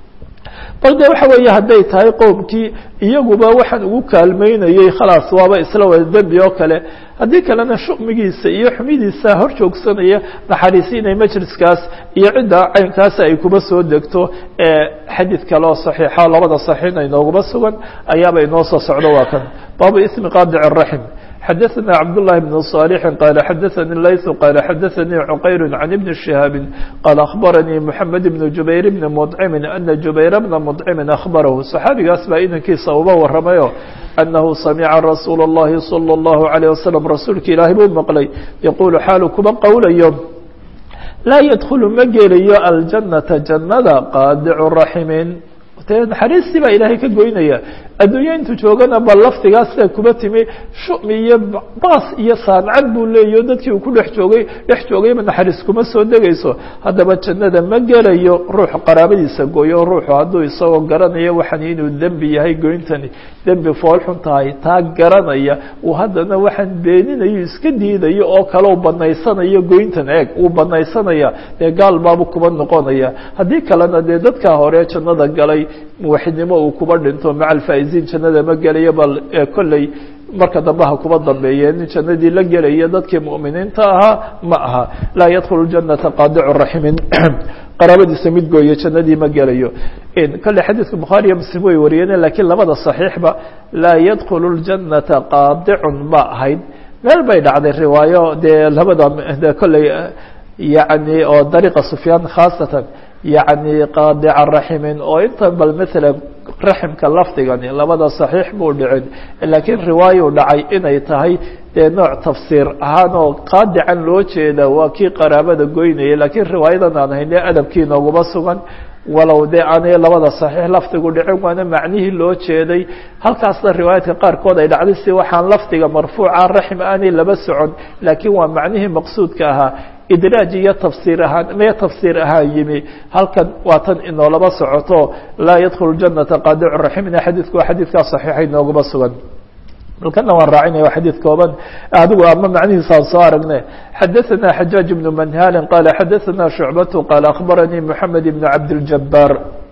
bal de waxa weeye hadday tahay qowmkii iyaguba waxaan ugu kaalmeynayey khalaas waaba isla wada dembi oo kale haddii kalena shumigiisa iyo xumidiisa hor joogsanaya naxariisi inay majliskaas iyo cidda caynkaasi ay kuba soo degto xadiid kale oo saxiixa labada saxiixna inooguma sugan ayaaba inoo soo socdo waa kan baabu ismi qaadic raxim xadaثna cabdاللahi بن صالح qال xadaثnي layث qال xadaثnي cqayr عن بن شhهاaب qال أخbarnي محamed بن جubayr بن مطcم أنa جubayr بنa مطcم أخbarhu صxaabigaas baa inankiisa uba waramayo أنhu samca رasuul الlahi صلى الlaه عليه وsلم rasuulka ilaahay buu maqlay yqul xaalu kuba qowlayo laa ydkل ma gelayo aljanaةa jannada qaadic raximin de naxariistii baa ilaahay ka goynaya adduunya intuu joogana ba laftigaas sidaa kuba timi shumi iyo baas iyo saancad buu leeyaho dadkii uu ku dhex joogay dhex joogayba naxariis kuma soo degayso haddaba jannada ma gelayo ruux qaraabadiisa gooyo ruuxu hadduu isagoo garanayo waxan inuu dembi yahay goyntani dembi foolxun tahay taa garanaya uu haddana waxaan beeninayo iska diidayo oo kale u banaysanayo goyntan eeg uu banaysanaya dee gaal baabu kuba noqonaya haddii kalena dee dadka hore jannada galay muwaxidnimo uu kuba dhinto maca alfaa'iziin jannada ma gelayo bal kolley marka dambe ha kuba dambeeye nin jannadii la gelaya dadkii mu'miniinta ahaa ma aha laa yadkhulu janata qaadicu raximin qaraabadiisa mid gooye jannadii ma gelayo kolley xadiidka bukhaari iyo muslim way wariyeen lakiin labada saxiixba laa yadkhulu ljanata qaadicun ba ahayd meel bay dhacday riwaayo dee labada kolley yani oo dariiqa sufyaan khaasatan yacni qaadica raximin oo inta bal maalan raximka lafdigani labada saxiix buu dhicin laakiin riwaayuu dhacay inay tahay dee nooc tafsiir ahaan oo qaadican loo jeeda waa kii qaraabada goynaya laakiin riwaayadan aan hayne adabkii nooguma sugan walow dee aanay labada saxiix lafdigu dhicin waana macnihii loo jeeday halkaasna riwaayaadka qaarkood ay dhacday si waxaan lafdiga marfuuca raxim aanay laba socon laakiin waa macnihii maqsuudka ahaa idraaj iyo tafsiir ahaan maya tafsiir ahaan yimi halkan waa tan inoolaba socoto laa yadkhulu janata qaadicu raximna xadiidku waa xadiidkaa saxiixa inooguma sugan balkana waan raacinaya waa xadiid kooban adigu ama macnihiisaan soo aragne xadaثana xajaaج بن manhali qala xadaثana shucbatu qala akhbaranii mحamed بn cabdالjabaar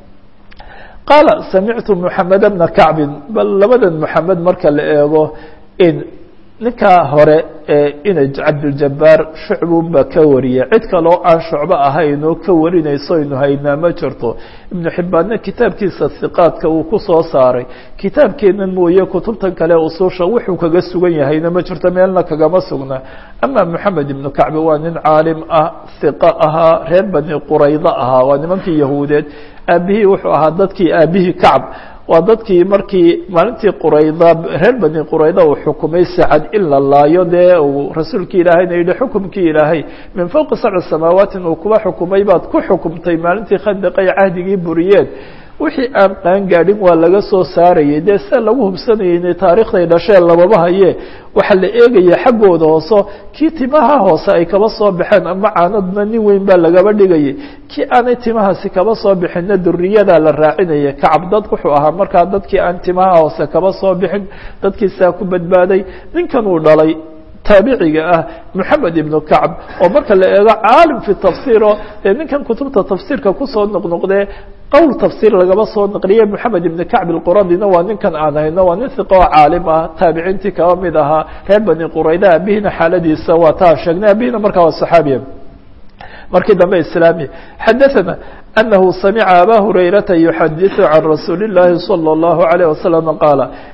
qaala samictu mحamed bna kacbin bal labadan mحamed marka la eego in ninkaa hore ee inaj cabduljabaar shucbunba ka wariya cid kaloo aan shucbo ahaynoo ka warinayso aynu haynaa ma jirto ibnu xibbaanna kitaabkiisa hiqaadka uu ku soo saaray kitaabkeennan mooye kutubtan kale usuusha wuxuu kaga sugan yahayna ma jirto meelna kagama sugna ama moxamed ibnu kacbi waa nin caalim ah hiqo ahaa reer bani quraydo ahaa waa nimankii yahuudeed aabihii wuxuu ahaa dadkii aabihii kacb waa dadkii markii maalintii qurayda reer bani qurayda uu xukumay sacad in la laayo dee uu rasuulkii ilaahayna yihi xukumkii ilaahay min fowqi sabci samaawaati uu kuba xukumay baad ku xukumtay maalintii khandaqay cahdigii buriyeen wixii aan qaan gaadhin waa laga soo saarayay dee sida lagu hubsanayay inay taariikhday dhasheen lababa haye waxaa la eegaya xaggooda hooso kii timaha hoose ay kaba soo baxeen ama caanadna nin weyn baa lagaba dhigayay kii aanay timahaasi kaba soo bixinna duriyadaa la raacinaya kacab dad wuxuu ahaa markaa dadkii aan timaha hoose kaba soo bixin dadkiisaa ku badbaaday ninkan uu dhalay taabiciga ah moxamed ibnu kacb oo marka la eego caalim fi tafsiiro dee ninkan kutubta tafsiirka kusoo noqnoqdee qowl tafsiir lagaba soo naqliye moxamed ibn kacb ilquradina waa ninkan aan hayno waa nin hiqo oo caalim ah taabiciintii kaba mid ahaa reer bani qurayda abihina xaaladiisa waa taa sheegnay abihina markaa waa saxaabiya markii dambe islaami xadaثana أنه سمع أbا هريرة يحdث عن رsuuل اللhi صلى الله عليه وسلم قال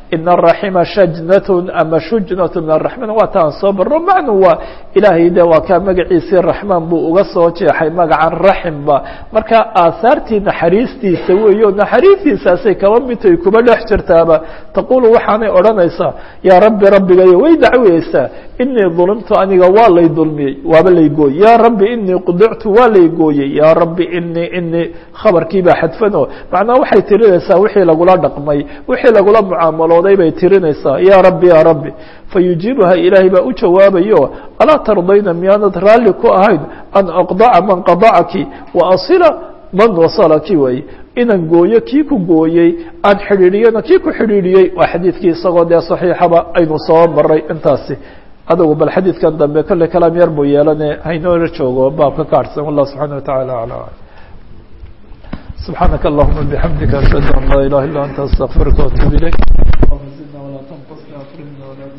ina araxima shajnatun ama shujnatu min araxmaan waa taan soo barro macnu waa ilaahay de waa kaa magaciisii raxmaan buu uga soo jeexay magacan raximba marka aahaartii naxariistiisa weeyo naxariistiisaasay kaba midtay kuba dhex jirtaaba taqulu waxaanay odhanaysaa yaa rabbi rabbigayo way dacweyeysaa inii dulimtu aniga waa lay dulmiyey waaba lay gooyey yaa rabbi inii qudictu waa lay gooyey yaa rabbi inii inii khabarkiibaa xadfano macnaa waxay tirinaysaa wixii lagula dhaqmay wixii lagula mucaamalooday bay tirinaysaa yaa rabbi yaa rabbi fayujiibuha ilaahay baa u jawaabayo alaa tardayna miyaanad raalli ku ahayn an aqdaca man qadacaki wa asila man wasalaki way inaan gooyo kii ku gooyey aan xidhiidhiyana kii ku xidhiidhiyey waa xadiidkii isagoo dee saxiixaba aynu soo maray intaasi adugu bal xadiidkan dambe kolley kalaam yar buu yeelane haynoola joogo baabka ka harsan wallah subxaana watacaala aclam سبحانك اللهم بحمدك أشهد أن لا إله إلا أنت أستغفرك وأتوب إليك اللهم زدنا ولا تنقصنا أكرمنا ولا